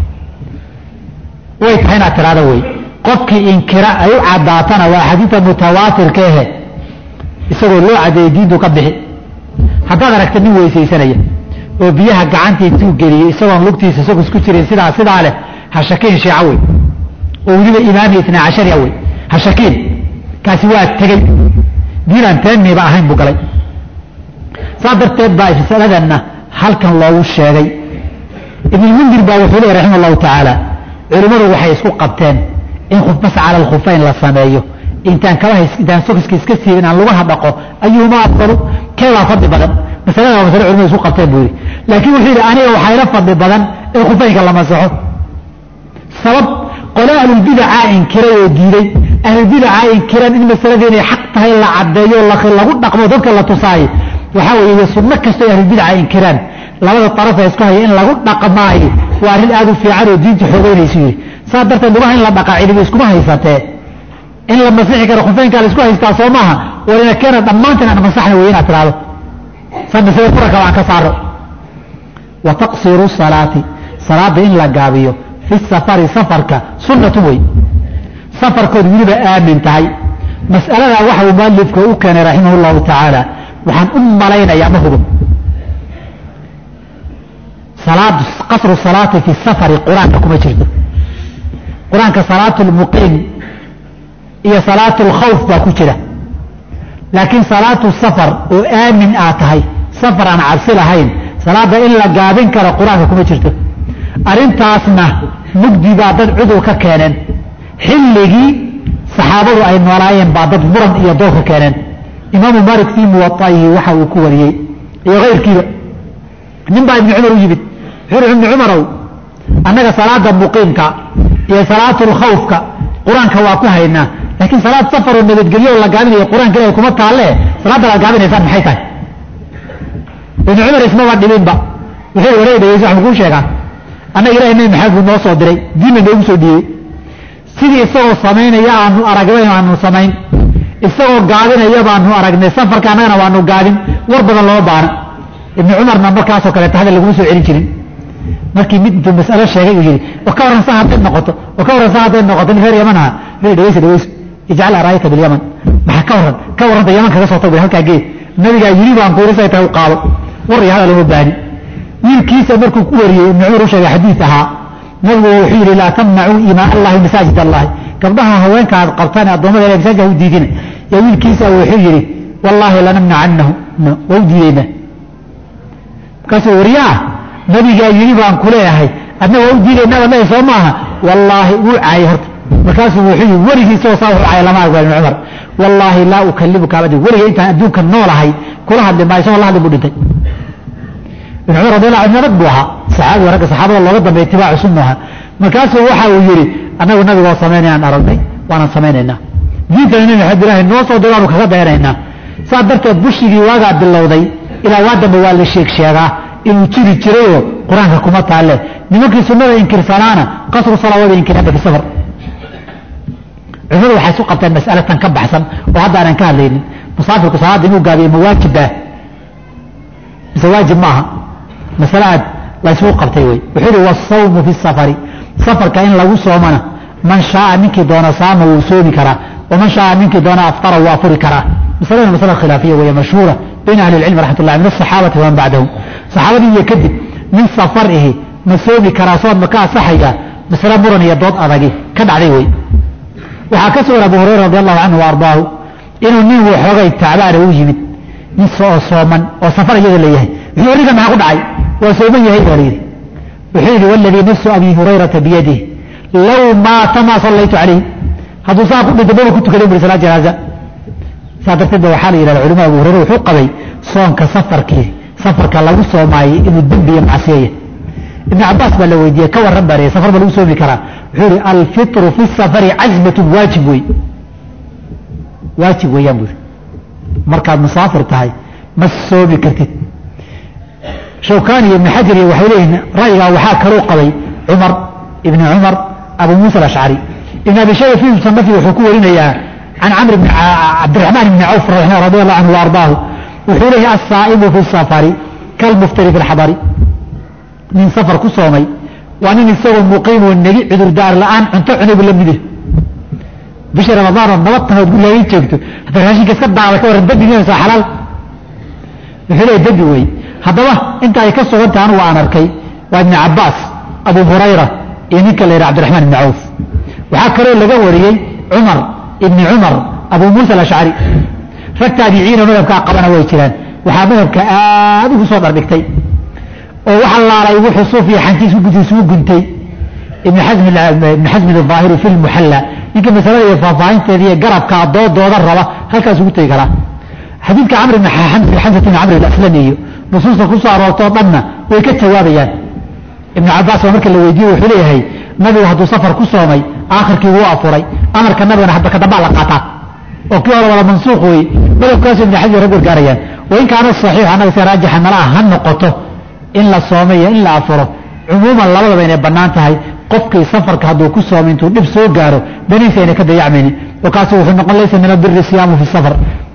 way tahay inaad tiraada wey qofkii inkira ay u cadaatana waa xadiidta mutawaatirka ahe isagoo loo cadeeyey diintu ka bixi haddaad aragta nin weysaysanaya oo biyaha gacantii intuu geliyey isagoon lugtiisa isagu isku jirin sidaa sidaa leh ha shakiin shiica wey oo weliba imaami itnaa cashariya wey ha shakiin kaasi waa tegey diinaan teeniiba ahayn buu galay saa darteed baa masaladanna halkan loogu sheegay ibnulmundir baa wuxuu leey raxima allahu tacaala culimmadu waxay isku qabteen in mas cala alkhufayn la sameeyo intaan kaba intaan sokiska iska siibin aan lugaha dhaqo ayuuma afdalu keebaa fadli badan masalada waa masale culimadu isku qabteen buu yidhi laakiin wuxuu yidhi aniga waxaa ila fadli badan in khufaynka la masaxo sabab qole ahlulbidaca inkiray oo diiday ahlulbidaca inkiran in masalada inay xaq tahay la caddeeyo lagu dhaqmo dadka la tusaayo waxaa weeye sunno kastoo ahlulbidaca inkiraan labada araf ee isku haya in lagu dhaqmaayo waa arrin aad u fiican oo diinta xoogeynaysu yidhi saa darteed lugaha in la dhaqaa cidibi iskuma haysatee in la masixi karo khufeynkaa la isku haystaa soo maaha walina keena dhammaantiin aan masaxna wey inaad tidhahdo sanasida kuranka aan ka saaro wa taqsiru salaati salaada in la gaabiyo fi safari safarka sunnatu wey safarkood weliba aamin tahay mas'aladaa waxa uu mualifka u keenay raximah llahu tacaala waxaan u malaynayaa ma hubo salaad qasru salaati fi safari qur-aanka kuma jirto qur-aanka salaatu lmuqiim iyo salaatu lkhawf baa ku jira laakiin salaatu safar oo aamin aad tahay safar aan cabsi lahayn salaada in la gaabin karo qur-aanka kuma jirto arrintaasna mugdi baa dad cudur ka keeneen xilligii saxaabadu ay noolaayeen baa dad muran iyo dood ka keeneen imaamu malik fii muwaaihi waxa uu ku wariyey iyo kayrkiiba nin baa ibni cumar u yimid wuxuu ibni cumarow annaga salaada muqiimka iyo salaatu lkhawfka qur-aanka waa ku haynaa laakiin salaad safaroo nabadgelyo oo la gaabinayo qur-aanka ilahi kuma taalle salaadda la gaabinaysaan maxay tahay ibni cumar ismaba dhibinba wuxuu wareeg dhegeysa waxaan kuu sheegaa annaga ilahay nabi maxamed buu noo soo diray diinna noogu soo dhiibey sidii isagoo samaynaya aanu aragnay aanu samayn isagoo gaabinaya baanu aragnay safarka annagana waanu gaabin war badan loo baana ibni cumarna markaasoo kaleeta hadal laguma soo celin jirin markii mid intuu mas'alo sheegay uu yidhi wa ka warran sa hadday noqoto wa ka warran sa hadday noqoto nin reer yaman aha wuxuu dhegeysa dhegeyso ijcal araayaka bilyaman maxaa ka warran ka warranta yaman kaga soo tag halkaa gee nabigaa yiri baan ku irisay tahay u qaado war iyo hadal uma baani wiilkiisa markuu ku wariyey ibni cumar u sheegay xadiid ahaa nabigu wuxuu yidhi laa tamnacuu imaa allahi masaajid allahi gabdhaha haweenka aad qabtaan addoommada ilahi masaajid ha u diidina yaa wiilkiisa wuxuu yidhi wallaahi lanamnacannahu waa u diideyna markaasuu wariyaa nabigaa yidhi baan ku leeyahay adna waa u diidaynaa baad leeyahay soo maaha wallaahi wuu caayay horta markaasuu wuxuu yidhi weligiisoo saa wuxuu caayay lama argo ibni cumar wallaahi laa ukalimuka abadi weliga intaan adduunka noolahay kula hadli maayo isagoo la hadli buu dhintay ibn cumar radiallahu anhu rag buu ahaa saxaabiga ragga saxaabada looga dambeeya itibaacu sunnu ahaa markaasuu waxa uu yidhi annagu nabigoo samaynayaan aragnay waanaan samaynaynaa diintana nabi maxamed ilaahay noo soo diraanu kaga dayanaynaa saa darteed bushigii waagaa bilowday ilaa waa dambe waa la sheeg sheegaa inuu jiri jirayoo qur-aanka kuma taalle nimankii sunnada inkirsanaana qasru salaawada inkiraanba fi safar culimadu waxay isu qabteen mas'ale tan ka baxsan oo hadda aanan ka hadlaynin musaafirku salaadda inuu gaabiyo ma waajibaa mise waajib ma aha masale aad la isugu qabtay wey wuxuu yihi wasawmu fi safari safarka in lagu soomana man shaaa ninkii doona saama wuu soomi karaa waman shaaa ninkii doona aftara wuu afuri karaa masaladana masala khilaafiya weeye mashhuura bayna ahli lcilmi raxmat ullahi min asaxaabati waman bacdahum saxaabadii iyo kadib nin safar ihi ma soomi karaa sood ma ka asaxaya masale muran iyo dood adagi ka dhacday wey waxaa ka sugan abu hurayra radi allahu canhu wa ardaahu inuu nin waxoogay tacbaana u yimid nin oo sooman oo safar iyada la yahay wuxuu ninka maxaa ku dhacay waa sooman yahay baa layidhi wuxuu yidhi waladii nafsu abi hurayrata biyadih low maata maa sallaytu calayh hadduu saa ku dhinto maba ku tukaday buri salaad janaaza saa darteed ba waxaa la yidhahda culimada abu hurayra wuxuu qabay soonka safarkii safarka lagu soomaayey inuu dembi iyo macsiyeya ibn cabaas baa la weydiiyey ka warran baa safar ma lagu soomi karaa wuxuu yihi alfitru fi safari cazmatun waajib wey waajib weeyaan buuri markaad musaafir tahay ma soomi kartid shawkani iyo ibn xajar iyo waxay leeyihiin ra'yigaa waxaa kaluu qabay cumar ibni cumar abu muusa alashcari ibn abi shayba fi musanafi wuxuu ku warinayaa can camr bn cabdiraxmaan ibni cawf radi allahu canhu wa ardaahu wuxuu leeyahay assaa'imu fi safari kalmuftari fi lxadari nin safar ku soomay waa nin isagoo muqiimoo negi cudurdaar la-aan cunto cunay buu la mid yahay bisha ramadaanoo nabad tanood gurigaaga joogto hadda raashinka iska daada ka warran dembi miyasaa xalaal wuxuu leeyahy dembi wey haddaba inta ay ka sugan tahay anugu aan arkay waa ibni cabaas abu hurayra iyo ninka la yidhaha cabdiraxmaan ibni cawf waxaa kaloo laga wariyey cumar ibni cumar abu muusa alashcari rag taabiciinoo madhabkaa qabana way jiraan waxaa madhabka aad ugu soo dhardhigtay oo waxa laalay wuxuu suuf iyo xantiis isugu guntay ibn xasmin aahiri fi lmuxalla ninka masalada iyo faahfaahinteeda iyo garabka doodooda raba halkaas ugu tegi karaa xadiidka camr bn xamsat bn camr aslami iyo nusuusta ku soo aroortoo dhanna way ka jawaabayaan ibnu cabaas baa marka la weydiiye wuxuu leeyahay nabigu hadduu safar ku soomay aakhirkii wuu afuray amarka nabigana hadda kadambaa la qaataa oo kii hore wada mansuuq wey madabkaasu ibn xajar rag gargaarayaan wain kaana saxiix annaga si raajixa nala ah ha noqoto in la soomo iyo in la afuro cumuuman labadaba inay bannaan tahay qofkii safarka hadduu ku soomo intuu dhib soo gaaro daniisa ayna ka dayacmaynin wakaasu wuxuu noqon laysa min albiri siyaamu fi safar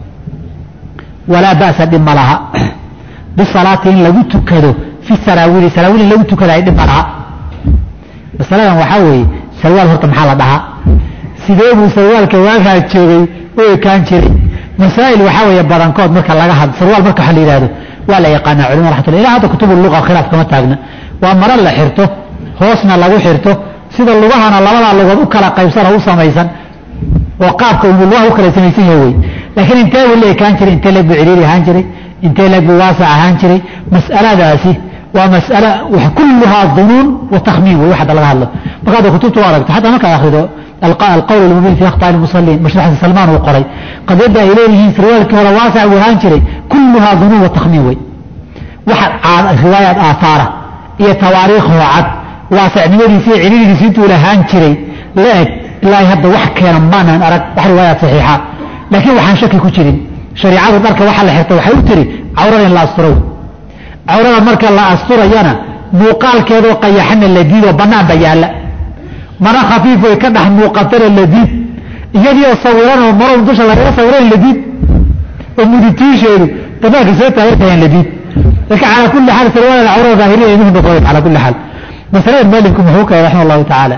walaa ba'sa dhib ma laha bisalaati in lagu tukado fi saraawili saraawil in lagu tukada ay dhib ma laha masaladan waxaa weeye sarwaal horta maxaa la dhahaa sidee buu sarwaalka waagaa joogay u ekaan jiray masaa'il waxaa weeye badankood marka laga had sarwaal marka waxa la yidhahdo waa la yaqaanaa culima raxmatullah ilaa hadda kutubu luqa khilaaf kama taagna waa maro la xirto hoosna lagu xirto sida lugahana labadaa lugood u kala qaybsana u samaysan oo qaabka uu lugaha u kala samaysan yahay wey laakiin intee buu la ekaan jiray intee leeg buu ciriiri ahaan jiray intee leeg buu waasac ahaan jiray mas'aladaasi waa mas'ala kulluhaa dunuun wa takhmiin wey waxada laga hadlo marka hadda kutubta u aragto xataa markaad akhrido alqawl almubiin fi akhtaai lmusaliin mashruux xasan salmaan uu qoray qadiyadda ay leeyihiin sarwaalkii hore waasac buu ahaan jiray kulluhaa dunuun wa takhmiin wey waxa riwaayaad aahaara iyo tawaariikhoo cad waasacnimadiisi iyo ciriirigiisi intuu lahaan jiray la eg ilaahay hadda wax keena maanan arag wax riwaayaad saxiixa laakiin waxaan shaki ku jirin shariicadu dharka waxa la xirta waxay u tiri cawrada in la asturo cawrada marka la asturayana muuqaalkeedoo qayaxana la diidoo bannaanba yaalla mana khafiif way ka dhex muuqatana la diid iyadiioo sawiranoo marow dusha lagaga sawiran la diid oo muditiisheedu banaanka soo taagan la diid marka calaa kulli xaal sarwaal cawrada daahiriya imuhu noqonayn calaa kulli xaal masalada maalimku muxuu keenay raxima allahu tacaala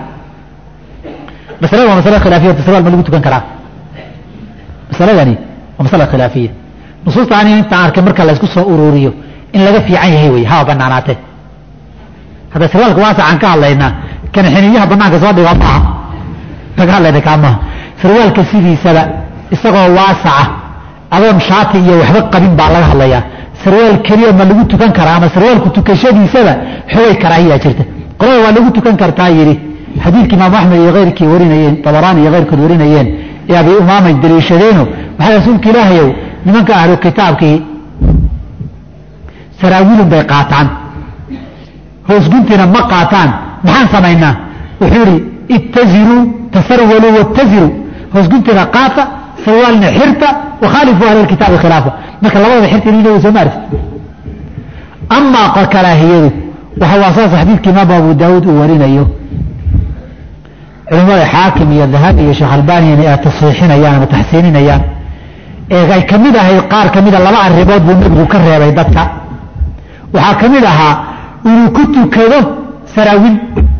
masalada waa masala khilaafiya sarwaal ma lagu tukan karaa masaladani waa masala khilaafiya nusuusta ani intaan arkay marka la isku soo ururiyo in laga fiican yahay wey haba banaanaatee hadda sarwaalka waasacaan ka hadlaynaa kan xiniyaha banaanka soo dhiga maaha laga hadlayna kaa maaha sarwaalka sidiisaba isagoo waasaca adoon shaati iyo waxba qabin baa laga hadlayaa sarwaal keliya ma lagu tukan karaa ama sarwaalku tukashadiisaba xogay karaahiyaa jirta qolada waa lagu tukan kartaa yidhi xadiidkii imaamu axmed iyo keyrkii warinayeen dabaraani iyo keyrkood warinayeen ee abi umaamay daliishadeeno waxaa rasuulka ilaahayow nimanka ahlu kitaabkii saraawiilun bay qaataan hoosguntina ma qaataan maxaan samaynaa wuxuu idhi ittaziruu tasarwaluu wattaziruu hoosguntina qaata sarwaalna xirta wakhaalifu ahla lkitaabi khilaafa marka labadaba xirta inay soo maarti amaa karaahiyadu waxa waa saas xadiidka imaam abu daawuud uu warinayo culimmada xaakim iyo dahabi iyo sheekh albaniyana ay tasxiixinayaan ama taxsiininayaan ee ay ka mid ahayd qaar ka mida laba arrimood buu nebigu ka reebay dadka waxaa ka mid ahaa inuu ku tukado saraawiil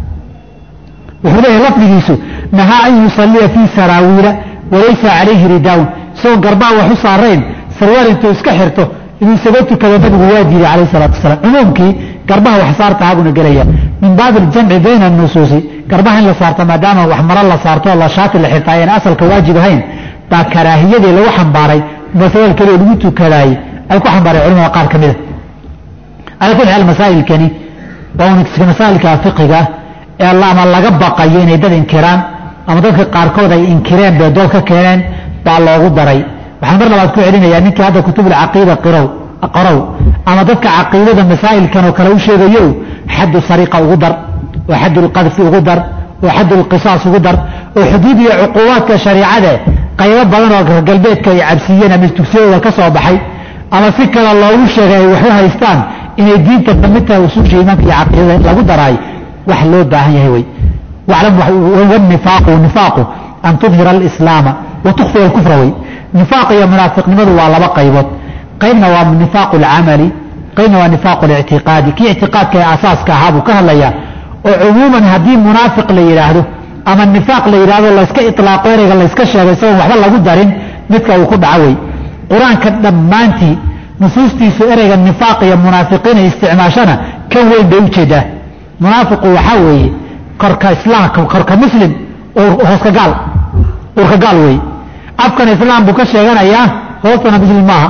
wuxuu leeyahay lafdigiisu nahaa an yusalliya fii saraawiila walaysa calayhi ridaawun isagoo garbaa wax u saarayn sarwaal intuu iska xirto inuu isaga tukado nabigu waa diiday calayh salatu wasalaam cumuumkii garbaha wax saartahaa buuna gelaya min baabi aljamci bayna anusuusi garbaha in la saarto maadaama wax maro la saarto oo la shaati la xirta ayaan asalka waajib ahayn baa karaahiyadii lagu xambaaray masawal keliya lagu tukadaayey ay ku xambaareen culimada qaar ka mida calaa kulli xaal masaa'ilkani waa un masaa'ilka fiqiga ee ama laga baqayo inay dad inkiraan ama dadka qaarkood ay inkireen bay dood ka keeneen baa loogu daray waxaan mar labaad ku celinayaa ninkii hadda kutubulcaqiida qirow qorow ama dadka caqiidada masaa'ilkan oo kale u sheegayo xaddu sariqa ugu dar oo xaddu lqadfi ugu dar oo xaddu lqisaas ugu dar oo xuduud iyo cuquubaadka shariicade qaybo badan oo galbeedka ay cabsiiyeen ama tugsiyadooda ka soo baxay ama si kale loogu sheegay ay waxu haystaan inay diinta kamid tahay usuusha iimaanka iyo caqiidada lagu daraay wax loo baahan yahay wey waclam wanifaaqu nifaaqu an tudhira alislaama wa tukfiya alkufra wey nifaaq iyo munaafiqnimadu waa laba qaybood qaybna waa nifaaqu alcamali qaybna waa nifaaqu alictiqaadi kii ictiqaadka ee asaaska ahaa buu ka hadlayaa oo cumuuman haddii munaafiq la yidhaahdo ama nifaaq la yidhahdo layska ilaaqo ereyga layska sheegay isagoon waxba lagu darin midka uu ku dhaco wey qur-aanka dhammaantii nusuustiisu ereyga nifaaq iyo munaafiqiin ay isticmaashana kan weyn bay ujeedaa munaafiqu waxaa weeye korka islaamka korka muslim hooska gaal urka gaal weeye afkan islaam buu ka sheeganayaa hoostana muslim maaha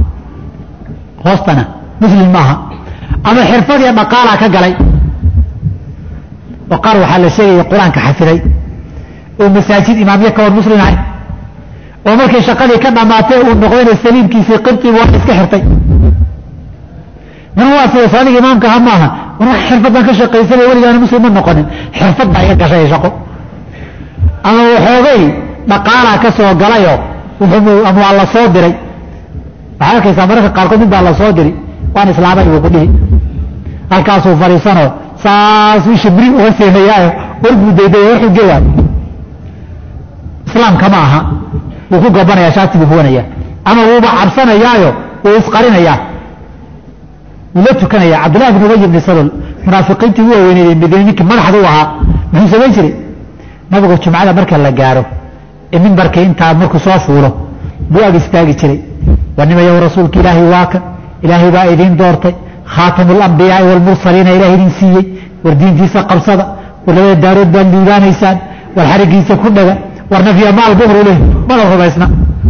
hoostana muslim maaha ama xirfad iyo dhaqaalaa ka galay oo qaar waxaa la sheegaya qur-aanka xafiday oo masaajid imaamyo ka hor muslim ahay oo markii shaqadii ka dhammaatay uu noqdayna saliimkiisii qibtiibu waa iska xirtay min waa sida saadiga imaamka aha maaha war wax xirfad baan ka shaqaysanaya weligaana muslim ma noqonin xirfad baa iga gashay shaqo ama waxoogay dhaqaalaa ka soo galayoo ama waa la soo diray waxaad arkaysaa mararka qaarkood mid baa la soo diri waan islaamay buu ku dhihi halkaasuu fadhiisanoo saas isha bri uga seenayaayo warbuu daydaya wuxuu geeyaa islaamka ma aha wuu ku gobanaya shaati buu huwanaya ama wuuba cabsanayaayo wuu isqarinayaa wuu la tukanaya cabdullahi bin ubay ibni salol munaafiqiintii u waaweyneyday madiine ninkii madaxda u ahaa muxuu samayn jiray nabigu jumcada marka la gaaro ee mimbarkii intaa markuu soo fuulo buu ag istaagi jiray waa nimayow rasuulka ilaahay waa kan ilaahay baa idiin doortay khaatamu alambiyaai waalmursaliina ilaah idin siiyey war diintiisa qabsada war labada daarood baad liibaanaysaan war xarigiisa ku dhaga war nafya maal buhru leh mana rumaysna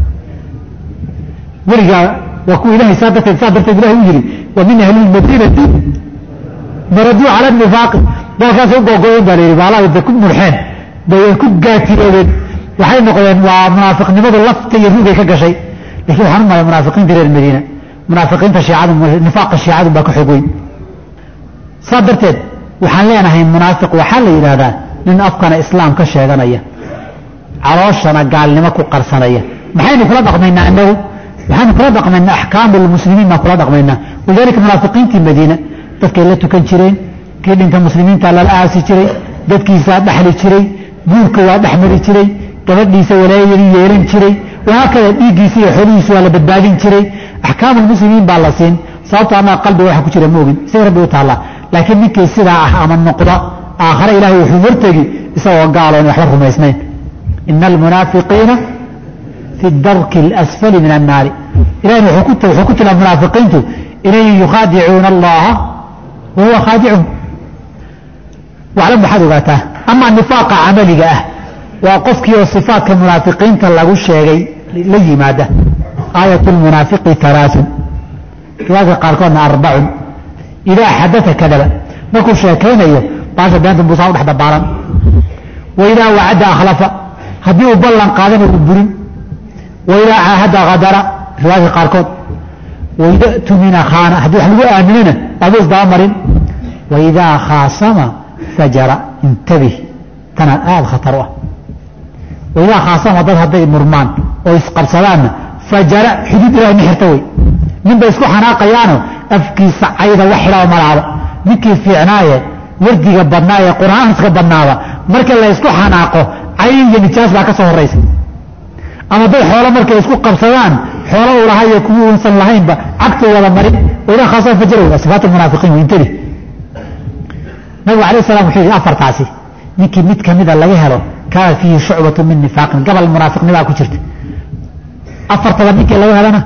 weligaa waa kuwa ilahay saa darteed saa darteed ilahay u yidhi wa min ahli lmadiinati maraduu cala nifaaqi dalkaasay u googoyeen baa la yidhi baalaha da ku murxeen bay ku gaatiroobeen waxay noqdeen waa munaafiqnimadu lafta iyo rugay ka gashay lakin waxaan u malay munaafiqiinta reer madiina munaafiqiinta shiicadu nifaaqa shiicadu baa ka xoog weyn saa darteed waxaan leenahay munaafiq waxaa la yidhaahdaa nin afkana islaam ka sheeganaya calooshana gaalnimo ku qarsanaya maxaynu kula dhaqmaynaa inagu waxaynu kula dhaqmaynaa axkaamu lmuslimiin baan kula dhaqmaynaa walidalika munaafiqiintii madiina dadkay la tukan jireen kii dhinta muslimiinta lala aasi jiray dadkiisaa dhexli jiray guurka waa dhexmari jiray gabadhiisa walaayadii yeelan jiray wahaakada dhiiggiisa iyo xoolihiisa waa la badbaadin jiray axkaamu lmuslimiin baa la siin sababto anaa qalbiga waxa ku jira ma ogin isaga rabbi u taallaa laakiin ninkii sidaa ah ama noqda aakhare ilaahay wuxuu hortegi isagoo gaalo in waxba rumaysnayn ina almunaafiqiina fi darki اlasfali min annaari ilahina wuxuu ku tilaa munaafiqiintu inay yukhaadicuuna allaha wa huwa khaadicuhum waclam waxaad ogaataa amaa nifaaqa camaliga ah waa qofkii oo sifaatka munaafiqiinta lagu sheegay la yimaada aayat lmunaafiqi alaaun riwaayadka qaarkoodna arbacun idaa xadaa kadaba markuu sheekaynayo baasha beenta buusaa udhex dabaalan wa idaa wacada akhlafa haddii uu ballan qaadana uu burin wa idaa caahada hadara riwaayadka qaarkood wa ida tumina khaana haddii wax lagu aaminana baabuu isdabamarin wa idaa khaasama fajara intabih tanaa aada khatar u ah wa idaa khaasama dad hadday murmaan oo isqabsadaanna fajara xuduud ilahay ma xirta wey nin bay isku xanaaqayaano afkiisa cayda wax xidhaba malaaba ninkii fiicnaaye wardiga badnaa ee qur-aanska badnaaba marka la ysku xanaaqo cayn iyo nijaas baa ka soo horaysa ama dad xoolo markay isku qabsadaan xoolo uu lahaa iyo kuwii unsan lahaynba cagtu wada marin waidaa khaasama fajara wey sifaat munaafiqiin wey intabi nabigu alayh salam wuxuu yidhi afartaasi ninkii mid kamida laga helo kaana fiihi shucbatu min nifaaqin gabal munaafiqnimaa ku jirta afartaba ninkii laga helana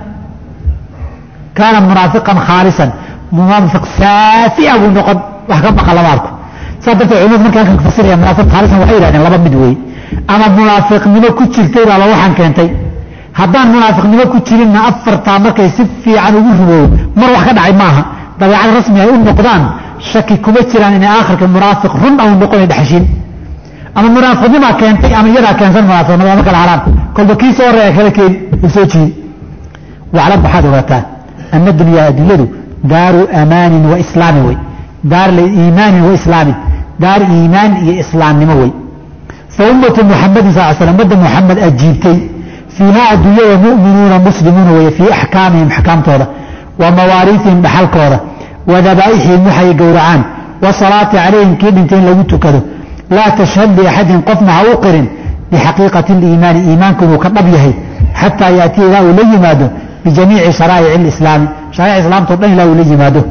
kaana munaafiqan khaalisan munaafiq saafia buu noqon wax ka baqa lama arko saa darteed culimadu markay halkan fasiraya munaafiq khaalisan waxay yidhahdeen laba mid weeye ama munaafiqnimo ku jirtay baa la waxaan keentay haddaan munaafiqnimo ku jirinna afartaa markay si fiican ugu rumoobo mar wax ka dhacay maaha dabeecad rasmi ay u noqdaan shaki kuma jiraan inay aakhirka munaafiq run au noqona dhexshiin ama munaafiqnimaa keentay ama iyadaa keensan munaafiqnimo ma kala haraan kolba kii soo horeeya kala keeni uu soo jiidi waclam waxaad ogaataa ana dunyaa addunyadu daaru amaanin wa islaamin wey daar iimaanin wa islaamin daar iimaan iyo islaamnimo wey fa ummatu muxamadin sal slam ummadda muxamed ajiibtay fiiha adduunyada mu'minuuna muslimuuna weye fii axkaamihim axkaamtooda wa mawaariihim dhaxalkooda wa dabaa'ixihim waxay gowracaan wa salaati calayhim kii dhintay in lagu tukado laa tashhad liaxadin qofna ha u qirin bixaqiiqati liimaani iimaanku inuu ka dhab yahay xataa yaatiya ilaa uu la yimaado bijamiici sharaa'ic alislaami shariic islaamtao dhan ilaa uu la yimaado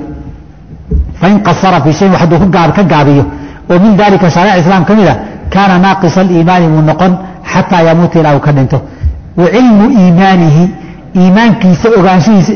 fain qasara fii shayin hadduu ka gaabiyo oo min dalika shariic islaam ka mid a kaana naaqisa aliimaani wuu noqon xataa yamuuta ilaa uu ka dhinto wa cilmu iimaanihi iimaankiisa ogaanshihiisa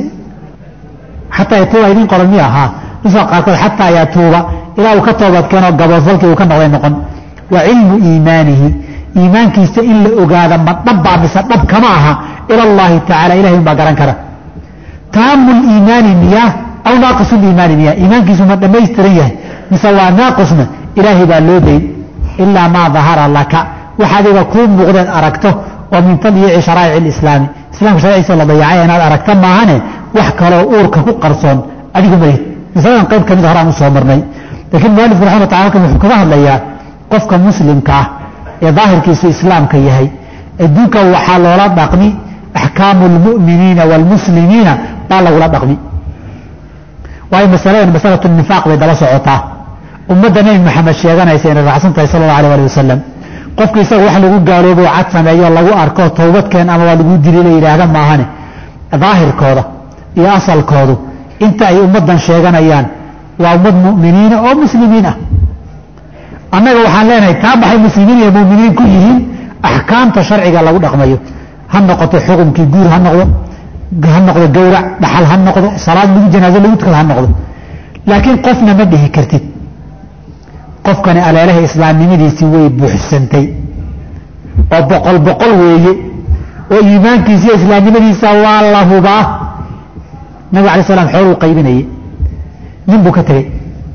xataa yatuuba idin qoran miya ahaa nuska qaarkood xataa yatuuba ilaa uu ka toobadkeenoo gaboodfalkii uu ka noqday noqon wa cilmu iimaanihi iimaankiisa in la ogaada ma dhabbaa mise dhab kama aha ila allahi tacala ilahay un baa garan kara taamu liimaani miyaa aw naaqisu liimaani miyaa iimaankiisu ma dhammaystiran yahay mise waa naaqisna ilaahay baa loo dayn ilaa maa dahara laka wax adiga kuu muuqdeed aragto oo min tadyiici sharaa'ic alislaami islamka sharciisa la dayacay inaad aragta maahane wax kaloo uurka ku qarsoon adigu malihid masaladan qayb ka mid horaan u soo marnay laakiin mualifku raxmat lla halkan wuxuu kaga hadlayaa qofka muslimka ah ee daahirkiisu islaamka yahay adduunka waxaa loola dhaqmi axkaamu lmu'miniina waalmuslimiina baa lagula dhaqmi waayo masaladan masalatu nifaaq bay daba socotaa ummadda nebi maxamed sheeganaysa inay raacsan tahay sala allahu alay ali wasalam qofku isaga wax lagu gaaloobo cad sameeyo lagu arko towbadkeen ama waa lagu dili la yidhaahda maahane daahirkooda iyo asalkoodu inta ay ummaddan sheeganayaan waa ummad mu'miniina oo muslimiin ah annaga waxaan leenahay taa baxay muslimiin iyo mu'miniin ku yihiin axkaamta sharciga lagu dhaqmayo ha noqoto xukunkii guur ha noqdo ha noqdo gowrac dhaxal ha noqdo salaad lagu janaaso lagu tukada ha noqdo laakiin qofna ma dhihi kartid qofkani aleelaha islaamnimadiisii way buuxsantay oo boqol boqol weeye oo iimaankiisa iyo islaamnimadiisa waa la hubaa nabig alay slam xooluu qaybinayay nin buu ka tegey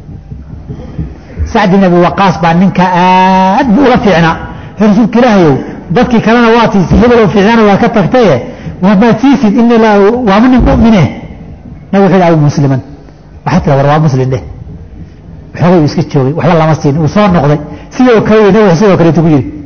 sacd ibn abi waqaas baa ninka aad buu ula fiicnaa rasuulka ilaahayow dadkii kalena waa tiisi hebel oo fiicnaana waa ka tagtaye maad siisid in waama nin mumine nabig wuxuu yidhi abu musliman waxaa tira war waa muslim dheh xoogay uu iska joogay waxba lama siin uu soo noqday sidoo kale nabig sidoo kaleetu ku yidhi